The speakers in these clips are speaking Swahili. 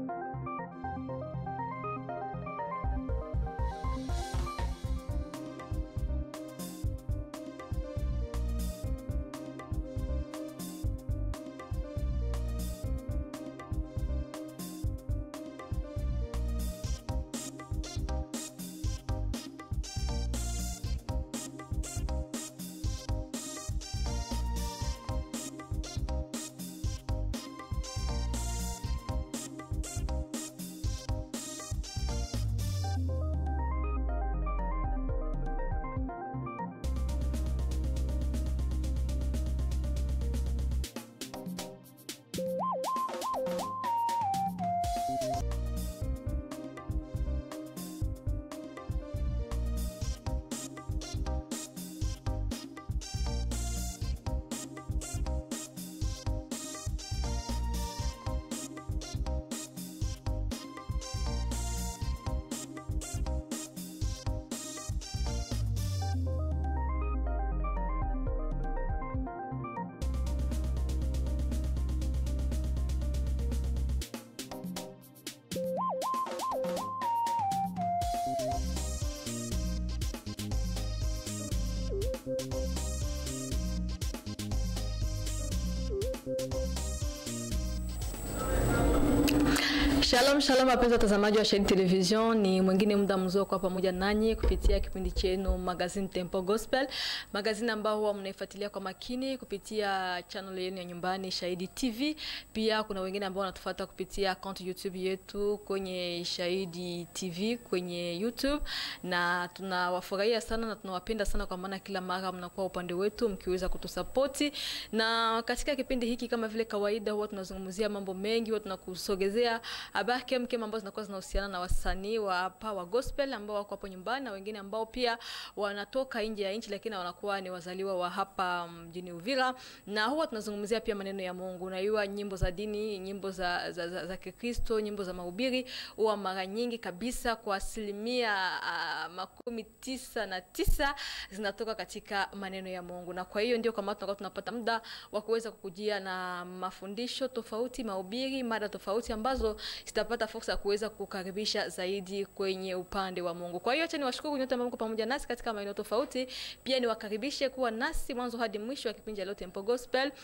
Shalom shalom, wapenzi watazamaji wa Shahidi Television, ni mwingine muda mzuri kwa pamoja nanyi kupitia kipindi chenu Magazine Tempo Gospel, magazine ambao huwa mnaifuatilia kwa makini kupitia channel yenu ya nyumbani Shahidi TV. Pia kuna wengine ambao wanatufuata kupitia account YouTube yetu kwenye Shahidi TV kwenye YouTube, na tunawafurahia sana na tunawapenda sana, kwa maana kila mara mnakuwa upande wetu mkiweza kutusapoti. Na katika kipindi hiki kama vile kawaida, huwa tunazungumzia mambo mengi, huwa tunakusogezea habari kemkem ambazo zinakuwa zinahusiana na wasanii wa hapa wa gospel ambao wako hapo nyumbani na wengine ambao pia wanatoka nje ya nchi lakini wanakuwa ni wazaliwa wa hapa mjini Uvira, na huwa tunazungumzia pia maneno ya Mungu na iwa nyimbo za dini, nyimbo za, za, za, za Kikristo, nyimbo za mahubiri huwa mara nyingi kabisa kwa asilimia uh, makumi tisa na tisa zinatoka katika maneno ya Mungu, na kwa hiyo ndio kama tunakuwa tunapata muda wa kuweza kukujia na mafundisho tofauti, mahubiri, mada tofauti ambazo sitapata fursa ya kuweza kukaribisha zaidi kwenye upande wa Mungu. Kwa hiyo acha niwashukuru nyote ambao mko pamoja nasi katika maeneo tofauti, pia niwakaribishe kuwa nasi mwanzo hadi mwisho wa kipindi cha leo Tempo Gospel,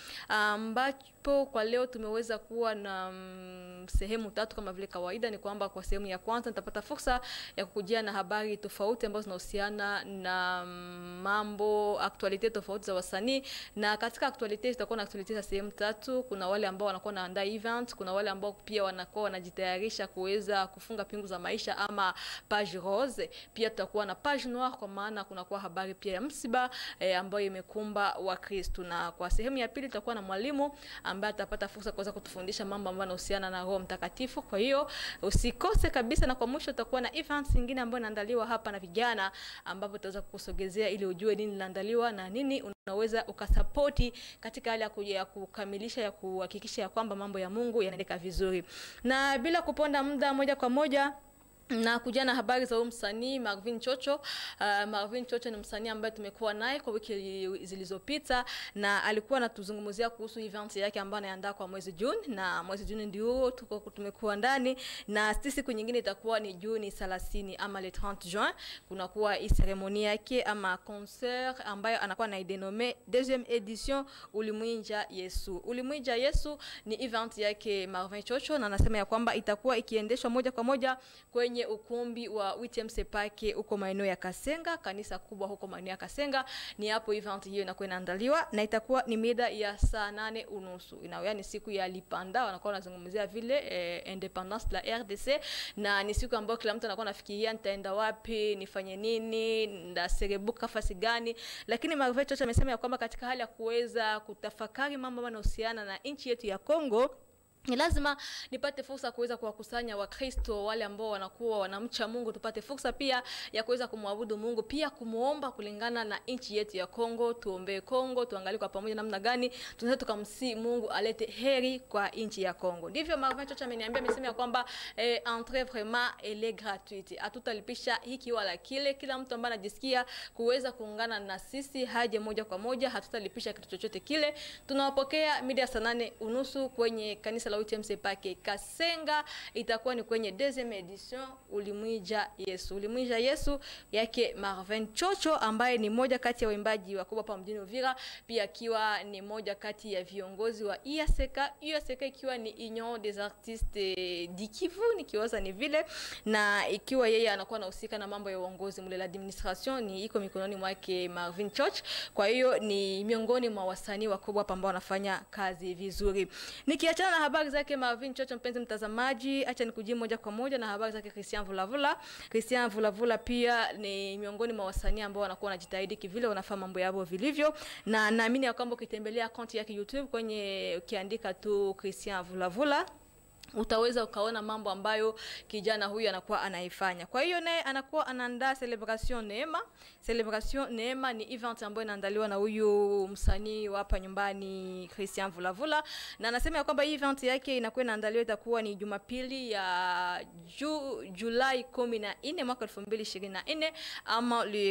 ambapo kwa leo tumeweza kuwa na mm, sehemu tatu kama vile kawaida. Ni kwamba kwa sehemu ya kwanza nitapata fursa ya kukujia na habari tofauti ambazo zinahusiana na mm, mambo aktualite tofauti za wasanii, na katika aktualite tutakuwa na aktualite za sehemu tatu. Kuna wale ambao wanakuwa naandaa event, kuna wale ambao pia wanakuwa wanajitayarisha kuweza kufunga pingu za maisha ama page rose. Pia tutakuwa na page noire, kwa maana kunakuwa habari pia ya msiba eh, ambayo imekumba Wakristo, na kwa sehemu ya pili tutakuwa na mwalimu ambaye atapata fursa kuweza kutufundisha mambo ambayo yanahusiana na Roho Mtakatifu. Kwa hiyo usikose kabisa, na kwa mwisho tutakuwa na events nyingine ambayo inaandaliwa hapa na vijana, ambapo tutaweza kukusogezea ili ujue nini linaandaliwa na nini unaweza ukasapoti katika hali ya kuja ya kukamilisha ya kuhakikisha ya kwamba mambo ya Mungu yanaendeka vizuri na bila kuponda muda moja kwa moja na kuja na habari za huyu msanii Marvin Chocho. Uh, Marvin Chocho ni msanii ambaye tumekuwa naye kwa wiki zilizopita na alikuwa anatuzungumzia kuhusu event yake ambayo anaandaa kwa mwezi Juni, na mwezi Juni ndio tuko tumekuwa ndani, na siku nyingine itakuwa ni Juni 30 ama le 30 juin, kunakuwa hii ceremony yake ama concert ambayo anakuwa anaidenome deuxième edition Ulimwinja Yesu. Ulimwinja Yesu ni event yake Marvin Chocho, na anasema ya kwamba itakuwa ikiendeshwa moja kwa moja kwenye ukumbi wa WTM Sepake huko maeneo ya Kasenga, kanisa kubwa huko maeneo ya Kasenga. Ni hapo event hiyo inakuwa inaandaliwa na itakuwa ni mida ya saa nane unusu inakuwa ni siku ya Lipanda, wanakuwa wanazungumzia vile eh, independence la RDC, na ni siku ambayo kila mtu anakuwa anafikiria nitaenda wapi, nifanye nini, ndaserebuka fasi gani. Lakini Marve Chocha amesema ya kwamba katika hali ya kuweza kutafakari mambo yanayohusiana na nchi yetu ya Kongo ni lazima nipate fursa kuweza kuwakusanya Wakristo wale ambao wanakuwa wanamcha Mungu, tupate fursa pia ya kuweza kumwabudu Mungu, pia kumuomba kulingana na nchi yetu ya Kongo. Tuombee Kongo, tuangalie kwa pamoja namna gani tunaweza tukamsi Mungu alete heri kwa nchi ya Kongo. Ndivyo Marvin Chocha ameniambia, amesema ya kwamba eh, entrée vraiment elle est gratuite, hatutalipisha hiki wala kile. Kila mtu ambaye anajisikia kuweza kuungana na sisi haje moja kwa moja, hatutalipisha kitu chochote kile. Tunawapokea mida ya saa nane unusu kwenye kanisa la la UTMC pake Kasenga itakuwa ni kwenye deuxième edition Ulimwija Yesu. Ulimwija Yesu yake Marvin Chocho ambaye ni moja kati ya waimbaji wakubwa hapa mjini Uvira, pia akiwa ni moja kati ya viongozi wa IASK, IASK ikiwa ni Union des Artistes du Kivu nikiwaza ni vile, na ikiwa yeye anakuwa anahusika na mambo ya uongozi mle, la administration ni iko mikononi mwake Marvin Church. Kwa hiyo ni miongoni mwa wasanii wakubwa hapa ambao wanafanya kazi vizuri. Nikiachana na habari zake Marvin Church, mpenzi mtazamaji, acha nikujie moja kwa moja na habari zake Christian Vulavula. Christian Vulavula pia ni miongoni mwa wasanii ambao wanakuwa wanajitahidi kivile, wanafanya mambo yao vilivyo, na naamini ya kwamba ukitembelea akaunti yake YouTube kwenye ukiandika tu Christian Vulavula utaweza ukaona mambo ambayo kijana huyu anakuwa anaifanya. Kwa hiyo naye anakuwa anaandaa celebration Neema. Celebration Neema ni event ambayo inaandaliwa na huyu msanii wa hapa nyumbani Christian Vulavula, na anasema ya kwamba hii event yake inakuwa inaandaliwa itakuwa ni Jumapili ya ju, Julai 14 mwaka 2024 ama le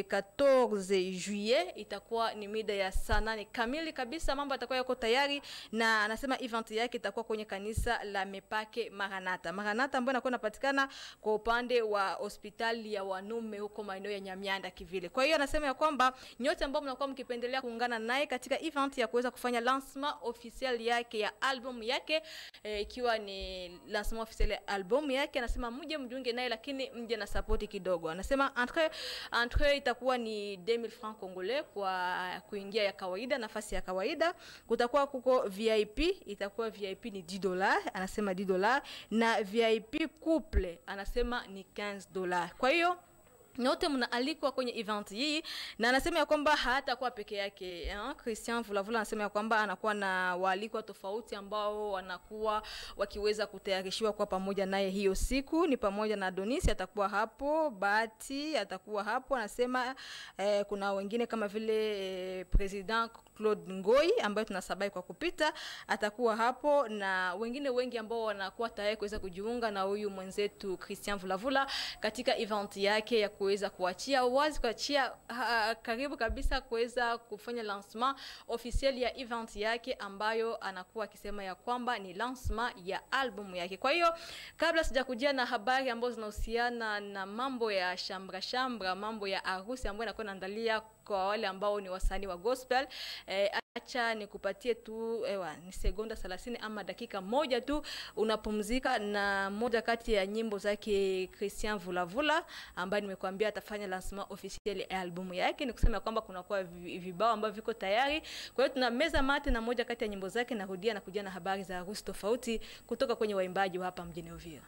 14 juillet, itakuwa ni mida ya saa nane kamili kabisa. Mambo yatakuwa yako tayari, na anasema event yake itakuwa kwenye kanisa la Mepa yake Maranatha. Maranatha ambayo inakuwa inapatikana kwa upande wa hospitali ya wanume huko maeneo ya Nyamianda kivile. Kwa hiyo anasema ya kwamba nyote ambao mnakuwa mkipendelea kuungana naye katika event ya kuweza kufanya lancement officiel yake ya album yake ikiwa e, ni lancement officiel ya album yake, anasema mje mjiunge naye, lakini mje na support kidogo. Anasema entre entre itakuwa ni 2000 francs congolais kwa kuingia ya kawaida, nafasi ya kawaida. Kutakuwa kuko VIP, itakuwa VIP ni 10 dollars, anasema 10 dollars na VIP couple anasema ni 15 dollars. Kwa hiyo nyote mnaalikwa kwenye event hii, na anasema ya kwamba hatakuwa peke yake eh? Christian Vulavula anasema ya kwamba anakuwa na waalikwa tofauti ambao wanakuwa wakiweza kutayarishiwa kwa pamoja naye hiyo siku. Ni pamoja na Donis atakuwa hapo, Bahati atakuwa hapo, anasema eh, kuna wengine kama vile eh, President Claude Ngoi ambaye tunasabai kwa kupita atakuwa hapo, na wengine wengi ambao wanakuwa tayari kuweza kujiunga na huyu mwenzetu Christian Vulavula katika event yake ya kuweza kuachia wazi kuachia uh, karibu kabisa kuweza kufanya lancement officiel ya event yake ambayo anakuwa akisema ya kwamba ni lancement ya album yake. Kwa hiyo kabla sijakujia na habari ambazo zinahusiana na mambo ya shambra shambra, mambo ya harusi ambayo inakuwa inaandalia kwa wale ambao ni wasanii wa gospel eh, acha nikupatie tu ewa, ni sekonda 30 ama dakika moja tu unapumzika na moja kati ya nyimbo zake Christian Vulavula ambaye nimekuambia atafanya lancement officiel ya albumu yake. Ni kusema kwamba kunakuwa vibao ambavyo viko tayari. Kwa hiyo tuna meza mate na moja kati ya nyimbo zake, narudia na kuja na habari za harusi tofauti kutoka kwenye waimbaji wa hapa mjini Uvira.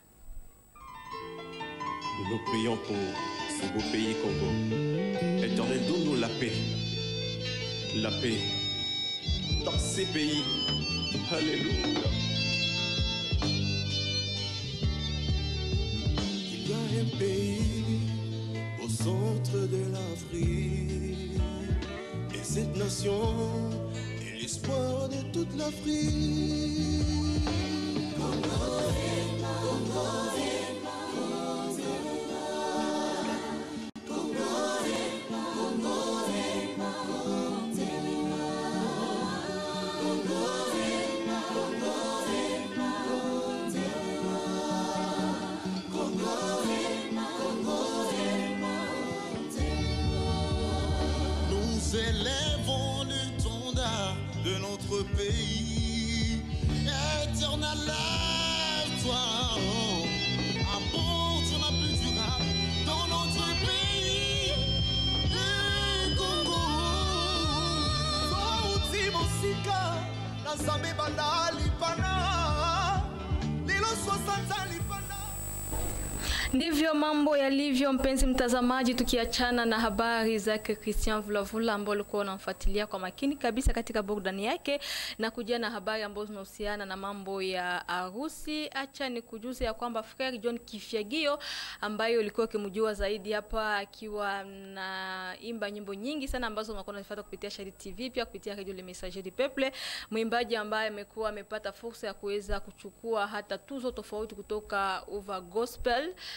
Nous prions pour ce beau pays Congo. Éternel, donne-nous la paix. La paix dans ces pays. Alléluia. Il y a un pays au centre de l'Afrique. Et cette nation est l'espoir de toute l'Afrique. Nous élèvons l'étendard de notre pays. Éternel, lève-toi. oh. Apporte la paix durable dans notre pays. Le Congo. Sauti mosika, na Nzambe banda lipana. Lilo 60 lipana. Ndivyo mambo yalivyo, mpenzi mtazamaji, tukiachana na habari zake Christian Vulavula ambao ulikuwa unamfuatilia kwa makini kabisa katika burudani yake na kujia na habari ambazo zinahusiana na mambo ya harusi. Acha ni kujuza ya kwamba Frere John Kifyagio ambaye ulikuwa ukimjua zaidi hapa akiwa na imba nyimbo nyingi sana ambazo unakuwa unazifuata kupitia Shahidi TV pia kupitia Radio Le Messager du Peuple, mwimbaji ambaye amekuwa amepata fursa ya kuweza kuchukua hata tuzo tofauti kutoka Uva Gospel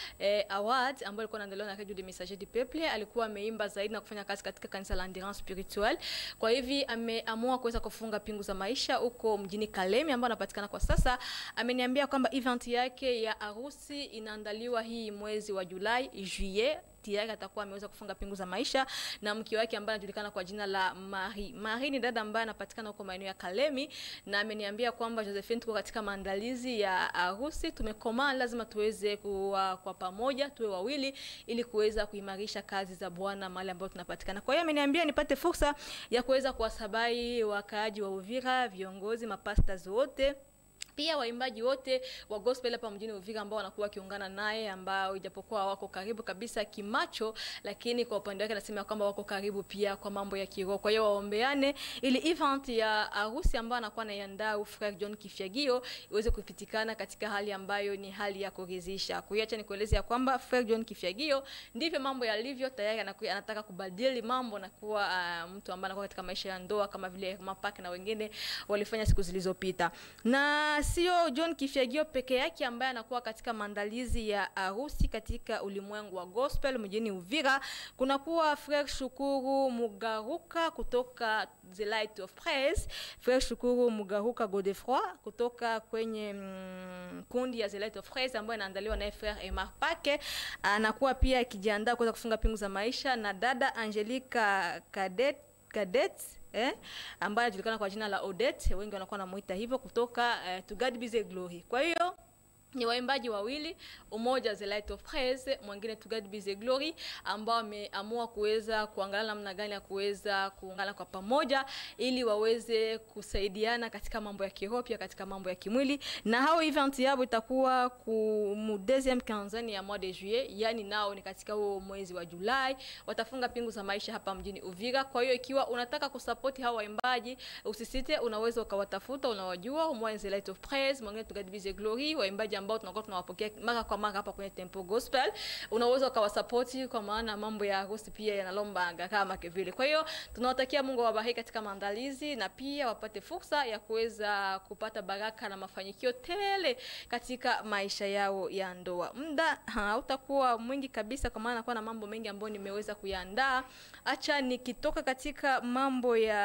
eh, award ambayo ilikuwa inaandaliwa na Radio de Messager du Peuple. Alikuwa ameimba zaidi na kufanya kazi katika kanisa la Endurance Spiritual. Kwa hivi ameamua kuweza kufunga pingu za maisha huko mjini Kalemi ambao anapatikana kwa sasa. Ameniambia kwamba event yake ya harusi inaandaliwa hii mwezi wa Julai, juillet tayari atakuwa ameweza kufunga pingu za maisha na mke wake ambaye anajulikana kwa jina la Marie. Marie ni dada ambaye anapatikana huko maeneo ya Kalemi na ameniambia kwamba Josephine, tuko katika maandalizi ya harusi, tumekomaa, lazima tuweze kuwa kwa pamoja, tuwe wawili ili kuweza kuimarisha kazi za Bwana mahali ambapo tunapatikana. Kwa hiyo ameniambia nipate fursa ya kuweza kuwasabai wakaaji wa Uvira, viongozi, mapastors wote pia waimbaji wote wa gospel hapa mjini Uvira ambao wanakuwa wakiungana naye, ambao ijapokuwa wako karibu kabisa kimacho, lakini kwa upande wake anasema kwamba wako karibu pia kwa mambo ya kiroho. Kwa hiyo waombeane ili event ya harusi ambayo anakuwa anaiandaa Frere John Kifyagio iweze kupitikana katika hali ambayo ni hali ya kuridhisha. Kwa hiyo acha nikueleze ya kwamba Frere John Kifyagio ndivyo mambo yalivyo, tayari anakuwa anataka kubadili mambo na kuwa uh, mtu ambaye anakuwa katika maisha ya ndoa kama vile Mapak na wengine walifanya siku zilizopita na sio John Kifyagio peke yake ambaye anakuwa katika maandalizi ya harusi katika ulimwengu wa gospel mjini Uvira. Kuna kuwa Frere Shukuru Mugaruka kutoka The Light of Praise, Frere Shukuru Mugaruka Godefroy kutoka kwenye mm, kundi ya The Light of Praise ambayo inaandaliwa na Frere Emar Pake, anakuwa pia akijiandaa kuweza kufunga pingu za maisha na dada Angelica Cadet Cadet eh, ambaye anajulikana kwa jina la Odette, wengi wanakuwa wanamuita hivyo, kutoka eh, To God Be the Glory. Kwa hiyo ni waimbaji wawili, umoja The Light of Praise, mwingine To God Be the Glory, ambao wameamua kuweza kuangalia namna gani ya kuweza kuungana kwa pamoja ili waweze kusaidiana katika mambo ya kiroho pia katika mambo ya kimwili. Na hao event yao itakuwa ku mu deuxième quinzaine ya mois de juillet, yani nao ni katika huo mwezi wa Julai, watafunga pingu za maisha hapa mjini Uvira. Kwa hiyo ikiwa unataka kusupport hao waimbaji, usisite, unaweza ukawatafuta, unawajua, umoja The Light of Praise, mwingine To God Be the Glory, waimbaji ambao tunakuwa tunawapokea mara kwa mara hapa kwenye Tempo Gospel. Unaweza ukawasapoti kwa maana mambo ya harusi pia yanalomba gharama vile. Kwa hiyo tunawatakia Mungu awabariki katika maandalizi na pia wapate fursa ya kuweza kupata baraka na mafanikio tele katika maisha yao ya ndoa. Muda hautakuwa mwingi kabisa, kwa maana nakuwa na mambo mengi ambayo nimeweza kuyaandaa. Acha nikitoka katika mambo ya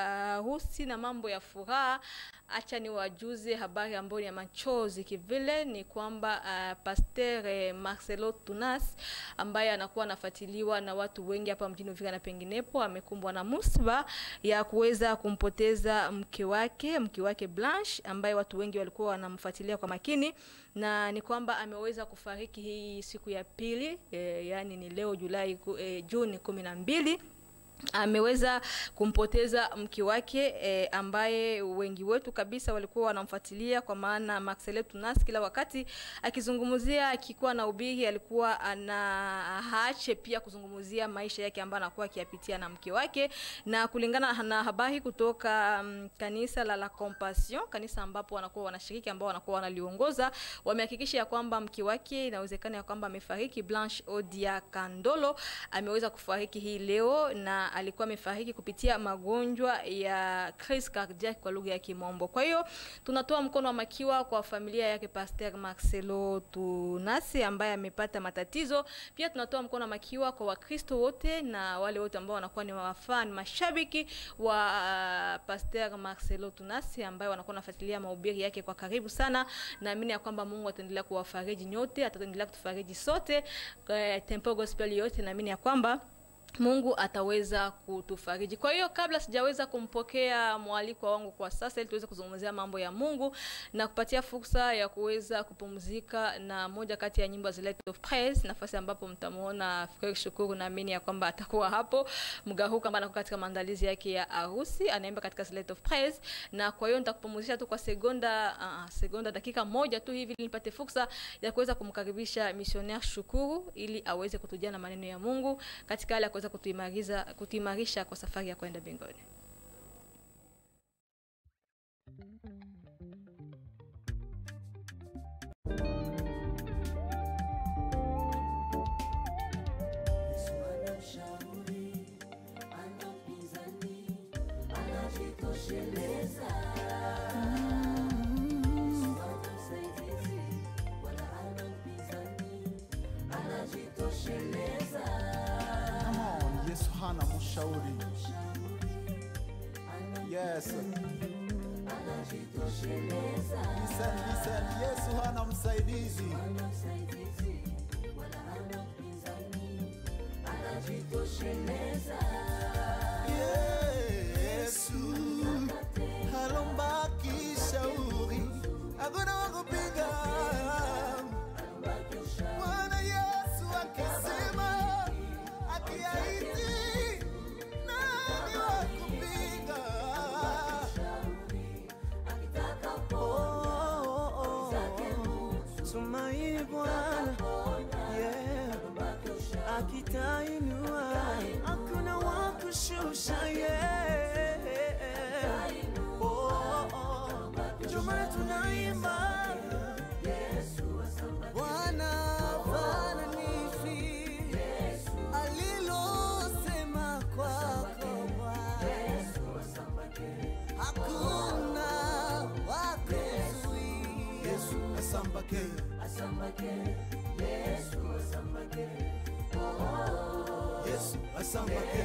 harusi na mambo ya furaha acha ni wajuze habari ambayo ni ya machozi kivile, ni kwamba uh, Pasteur eh, Marcelo Tunas ambaye anakuwa anafuatiliwa na watu wengi hapa mjini Uvira na penginepo, amekumbwa na musiba ya kuweza kumpoteza mke wake, mke wake Blanche, ambaye watu wengi walikuwa wanamfuatilia kwa makini, na ni kwamba ameweza kufariki hii siku ya pili eh, yani ni leo Julai eh, Juni kumi na mbili ameweza kumpoteza mke wake e, ambaye wengi wetu kabisa walikuwa wanamfuatilia kwa maana Marcelo Tunas kila wakati akizungumzia, akikuwa na ubiri, alikuwa ana haache pia kuzungumzia maisha yake ambayo anakuwa akiyapitia na mke wake, na kulingana na habari kutoka um, kanisa la La Compassion, kanisa ambapo wanakuwa wanashiriki ambao wanakuwa wanaliongoza, wamehakikisha ya kwamba mke wake inawezekana ya kwamba amefariki. Blanche Odia Kandolo ameweza kufariki hii leo na alikuwa amefariki kupitia magonjwa ya crise cardiaque kwa lugha ya Kimombo. Kwa hiyo tunatoa mkono wa makiwa kwa familia yake Pasteur Marcelo Tunasi ambaye amepata matatizo. Pia tunatoa mkono wa makiwa kwa Wakristo wote na wale wote ambao wanakuwa ni wafan mashabiki wa uh, Pasteur Marcelo Tunasi ambaye wanakuwa wanafuatilia mahubiri yake kwa karibu sana. Naamini ya kwamba Mungu ataendelea kuwafariji nyote, ataendelea kutufariji sote. Kwa Tempo Gospel yote naamini ya kwamba Mungu ataweza kutufariji. Kwa hiyo kabla sijaweza kumpokea mwaliko wangu kwa sasa, ili tuweze kuzungumzia mambo ya Mungu na kupatia fursa ya kuweza kupumzika na moja kati ya nyimbo za Light of Praise, nafasi ambapo mtamuona Frere Shukuru, naamini ya kwamba atakuwa hapo Mgaruka, ambaye anakuwa katika maandalizi yake ya harusi, anaimba katika Light of Praise, na kwa hiyo nitakupumzisha tu kwa sekonda uh, sekonda dakika moja tu hivi, ili nipate fursa ya kuweza kumkaribisha missionaire Shukuru ili aweze kutujia na maneno ya Mungu katika hali ya kuweza kutuimarisha kutuimarisha kwa safari ya kwenda mbinguni. hana mshauri. Yes. Listen, listen. Yesu hana msaidizi. Yesu halombaki shauri, hakuna wa kupiga. Bwana Yesu akisema, akiahidi, nani wa kupinga? Oh, oh, oh. Tumaini Bwana yeah. akitainua hakuna wa kushusha yeah. oh, oh. Ndio maana tunaimba Bwana fananishi alilosema kwako Bwana hakuna wa kuzuia Yesu asambake. Yesu asambake.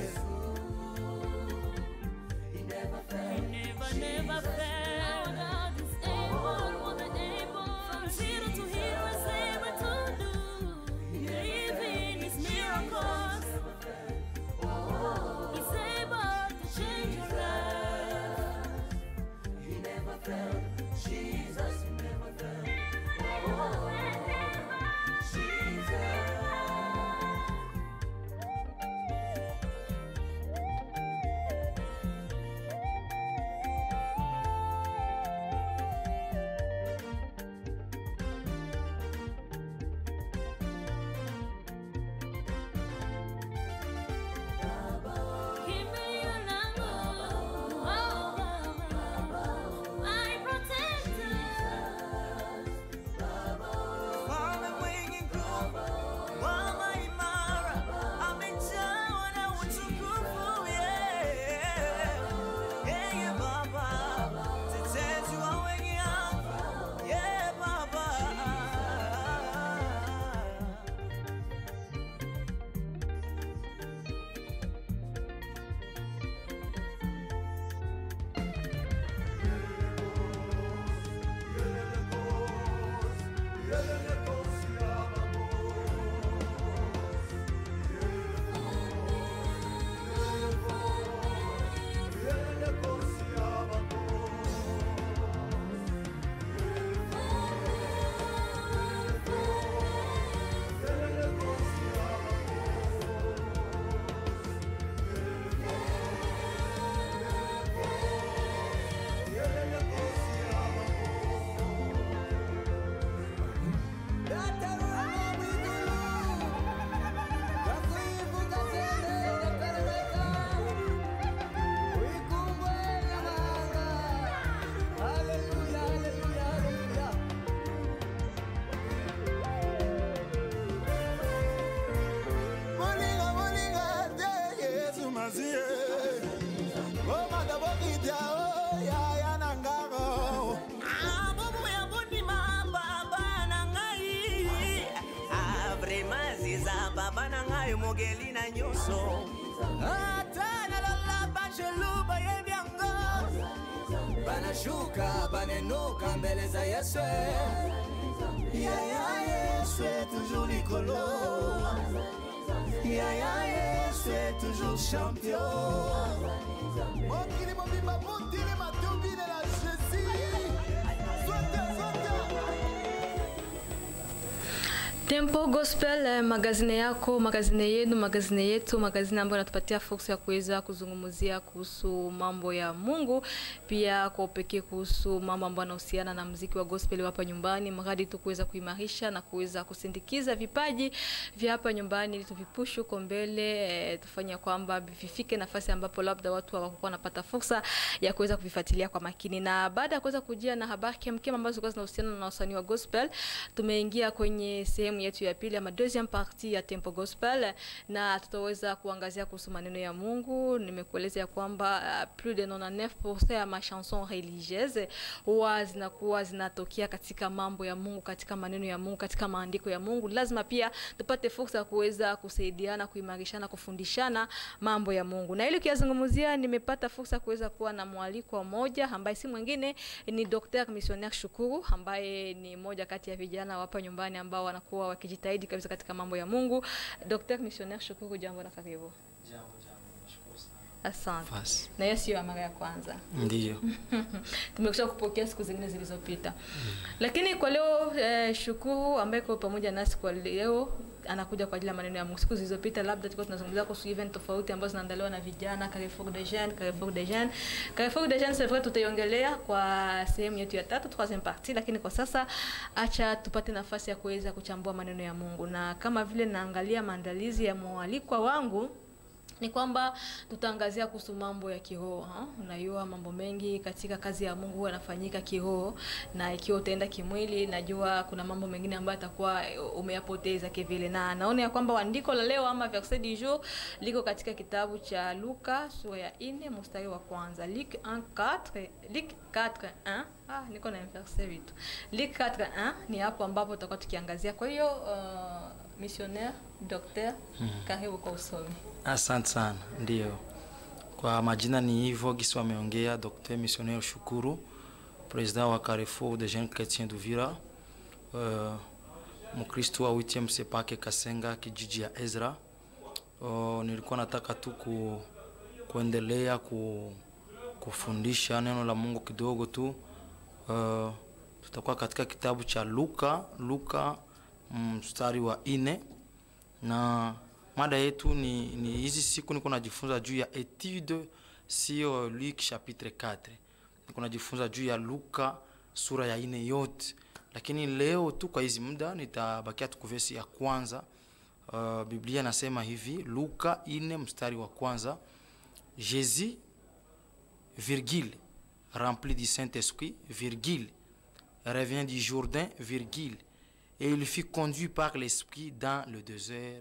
Never, never fail. God is able, more than able. From zero to hero, is able to do. Believe in His miracles. He's able to change your life. He never failed. Jesus, He never failed. Jesus. Kimbilio langu, oh Baba, my protector. Mfalme mwenye nguvu, mwamba imara, amejawa na utukufu, yeah. Yeye Baba, mtetezi wa wenye haki, yeah, Baba. Moninga, moninga, te Yesu mazie. Oh, madabokita, oh, ya, ya, nangaro. Abubu ya bundima, Baba na ngai. Ah, vraiment, ziza, Baba na ngai, mogeli na nyonso. Ata nalala bajelu bayebi yango. banashuka banenuka mbele za yesu yaya yesu toujours likolo yaya yesu toujours champion Mokili mobimba, motili matobi de la Jésus. Sote, sote. Tempo Gospel eh, magazine yako, magazine yenu, magazine yetu, magazine ambayo inatupatia fursa ya kuweza kuzungumzia kuhusu mambo ya Mungu, pia kwa upekee kuhusu mambo ambayo yanahusiana na mziki wa gospel hapa nyumbani, mradi tu kuweza kuimarisha na kuweza kusindikiza vipaji vya hapa nyumbani ili tuvipushe huko mbele, eh, tufanye kwamba vifike nafasi ambapo labda watu hawakuwa wanapata fursa ya kuweza kuvifuatilia kwa makini. Na baada ya kuweza kujia na habari kemkem ambazo zilikuwa zinahusiana na wasanii wa gospel, tumeingia kwenye sehemu sehemu yetu ya pili ama deuxième partie ya Tempo Gospel, na tutaweza kuangazia kuhusu maneno ya Mungu. Nimekueleza ya kwamba uh, plus de 99% ya machanson religieuse huwa zinakuwa zinatokea katika mambo ya Mungu, katika maneno ya Mungu, katika maandiko ya Mungu. Lazima pia tupate fursa ya kuweza kusaidiana, kuimarishana, kufundishana mambo ya Mungu, na ili kuyazungumzia, nimepata fursa ya kuweza kuwa na mwaliko mmoja ambaye si mwingine ni Dr. Missionnaire Shukuru ambaye ni moja kati ya vijana hapa nyumbani ambao wanakuwa wakijitahidi kabisa katika mambo ya Mungu. Dr. Missionnaire Shukuru, jambo na karibu. Asante. Fasi. Na hiyo sio mara ya kwanza Ndiyo. tumekusha kupokea siku zingine zilizopita, lakini kwa leo eh, Shukuru ambaye kwa pamoja nasi kwa leo anakuja kwa ajili ya maneno ya Mungu. Siku zilizopita labda tulikuwa tunazungumzia kuhusu event tofauti ambazo zinaandaliwa na vijana, Carrefour des Jeunes, Carrefour des Jeunes. Carrefour des Jeunes c'est vrai tutaiongelea kwa sehemu yetu ya tatu, troisième partie, lakini kwa sasa acha tupate nafasi ya kuweza kuchambua maneno ya Mungu, na kama vile naangalia maandalizi ya mwalikwa wangu ni kwamba tutaangazia kuhusu mambo ya kiroho. ha? Unajua mambo mengi katika kazi ya Mungu huwa yanafanyika kiroho, na ikiwa utaenda kimwili, najua kuna mambo mengine ambayo atakuwa umeyapoteza kivile, na naona ya kwamba andiko la leo ama verset du jour liko katika kitabu cha Luka sura ya 4 mstari wa kwanza Luc 1:4 Luc 4:1 ah, niko na verset vitu Luc 4:1 ni hapo ambapo tutakuwa tukiangazia. Kwa hiyo uh, missionnaire docteur, karibu kwa usomi. Asante sana. Ndiyo, kwa majina ni hivyo gisi wameongea. Dr Missionnaire Shukuru, president wa Carrefour des Jeunes Chrétiens d'Uvira, uh, mkristo wa 8 Sepake Kasenga, kijiji ya Ezra. Uh, nilikuwa nataka tu ku, kuendelea ku, kufundisha neno la Mungu kidogo tu. Uh, tutakuwa katika kitabu cha Luka Luka mstari wa ine na mada yetu ni, ni hizi siku niko najifunza juu ya etude sio Luc chapitre 4 niko najifunza juu ya Luka sura ya ine yote, lakini leo tu kwa hizi muda nitabakia tu kuvesi ya kwanza. Uh, Biblia nasema hivi Luka ine mstari wa kwanza Jésus virgule rempli du Saint-Esprit virgule revient du Jourdain virgule et il fut conduit par l'Esprit dans le désert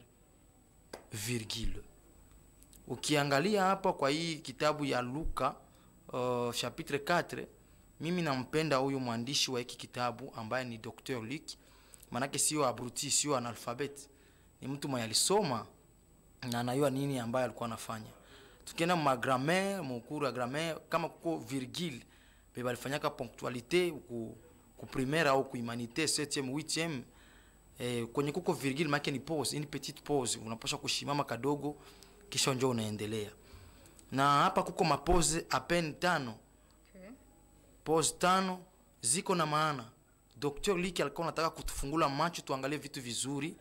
virgule. Ukiangalia hapa kwa hii kitabu ya Luka uh, chapitre 4, mimi nampenda huyu mwandishi wa hiki kitabu ambaye ni Dr. Luc, manake sio abruti, sio analfabet, ni mtu mwenye alisoma na anajua nini ambaye alikuwa anafanya. Tukienda ma grammaire, mukuru ya grammaire, kama kuko virgule beba alifanyaka ponctualité ku, ku primaire au ku humanité 7e 8e eh, kwenye kuko virgule maana ni pause, ni petite pause, unapaswa kushimama kadogo kisha njoo unaendelea. Na hapa kuko mapose apen tano. Okay. Pause tano ziko na maana. Dr. Liki alikuwa anataka kutufungula macho tuangalie vitu vizuri,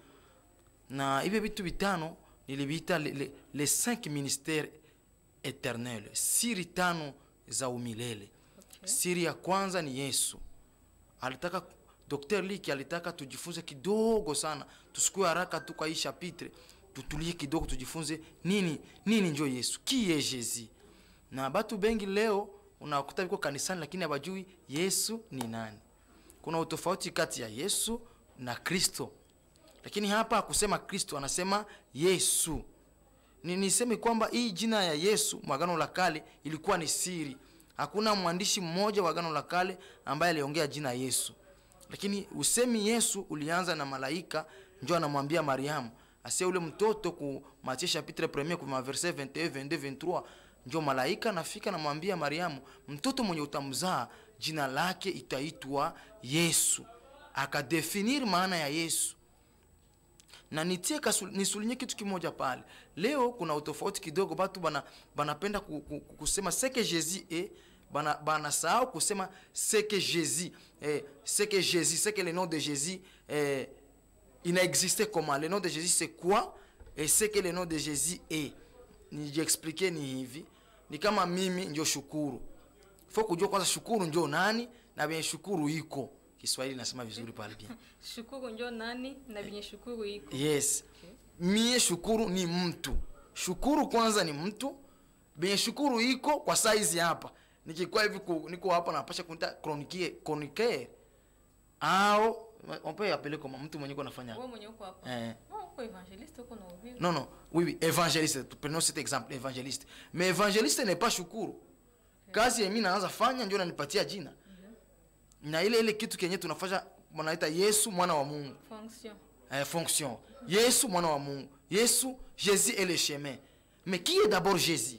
na hivyo vitu vitano niliviita le, le, les cinq ministères éternels, siri tano za umilele. Okay. Siri ya kwanza ni Yesu. Alitaka Dr. Liki alitaka tujifunze kidogo sana, tusikue haraka tu kwa hii chapitre, tutulie kidogo, tujifunze nini nini njo Yesu, qui est Jésus. Na batu bengi leo unakuta viko kanisani, lakini hawajui Yesu ni nani. Kuna utofauti kati ya Yesu na Kristo, lakini hapa akusema Kristo, anasema Yesu. Ni niseme kwamba hii jina ya Yesu mwagano la kale ilikuwa ni siri. Hakuna mwandishi mmoja wa agano la kale ambaye aliongea jina Yesu lakini usemi Yesu ulianza na malaika, njo anamwambia Mariamu asia ule mtoto ku Matthieu chapitre 1 kwa verset 21 22 23, njo malaika nafika namwambia Mariamu, mtoto mwenye utamzaa jina lake itaitwa Yesu. Akadefinir maana ya Yesu na nitie kasul, nisulinye kitu kimoja pale. Leo kuna utofauti kidogo, batu bana banapenda ku, ku, ku, kusema ce que Jésus est bana banasahau kusema ce que Jésus eh, ce que Jésus ce que le nom de Jésus eh, il a existé comment le nom de Jésus c'est quoi et ce que le nom de Jésus est nijiexplique ni hivi ni kama mimi ndio shukuru fo kujua kwanza shukuru ndio nani na venye shukuru iko Kiswahili nasema vizuri pale bien Shukuru njo nani na venye shukuru iko. yes mie shukuru ni mtu shukuru kwanza ni mtu benye shukuru iko kwa saizi hapa nikikuwa hivi ku- niko hapa napasha kunita chroniquer chroniqueur au on peut appeler comment mtu mwenye uko nafanya wewe mwenye uko hapa eh. no uko evangeliste uko na ubiri non non oui oui évangéliste prenons cet exemple évangéliste mais évangéliste n'est pas shukuru kazi yemi naanza fanya ndio nanipatia jina na ile ile kitu kenye tunafanya wanaita yesu mwana wa mungu fonction eh, fonction yesu mwana wa mungu yesu jésus est le chemin mais qui est d'abord jésus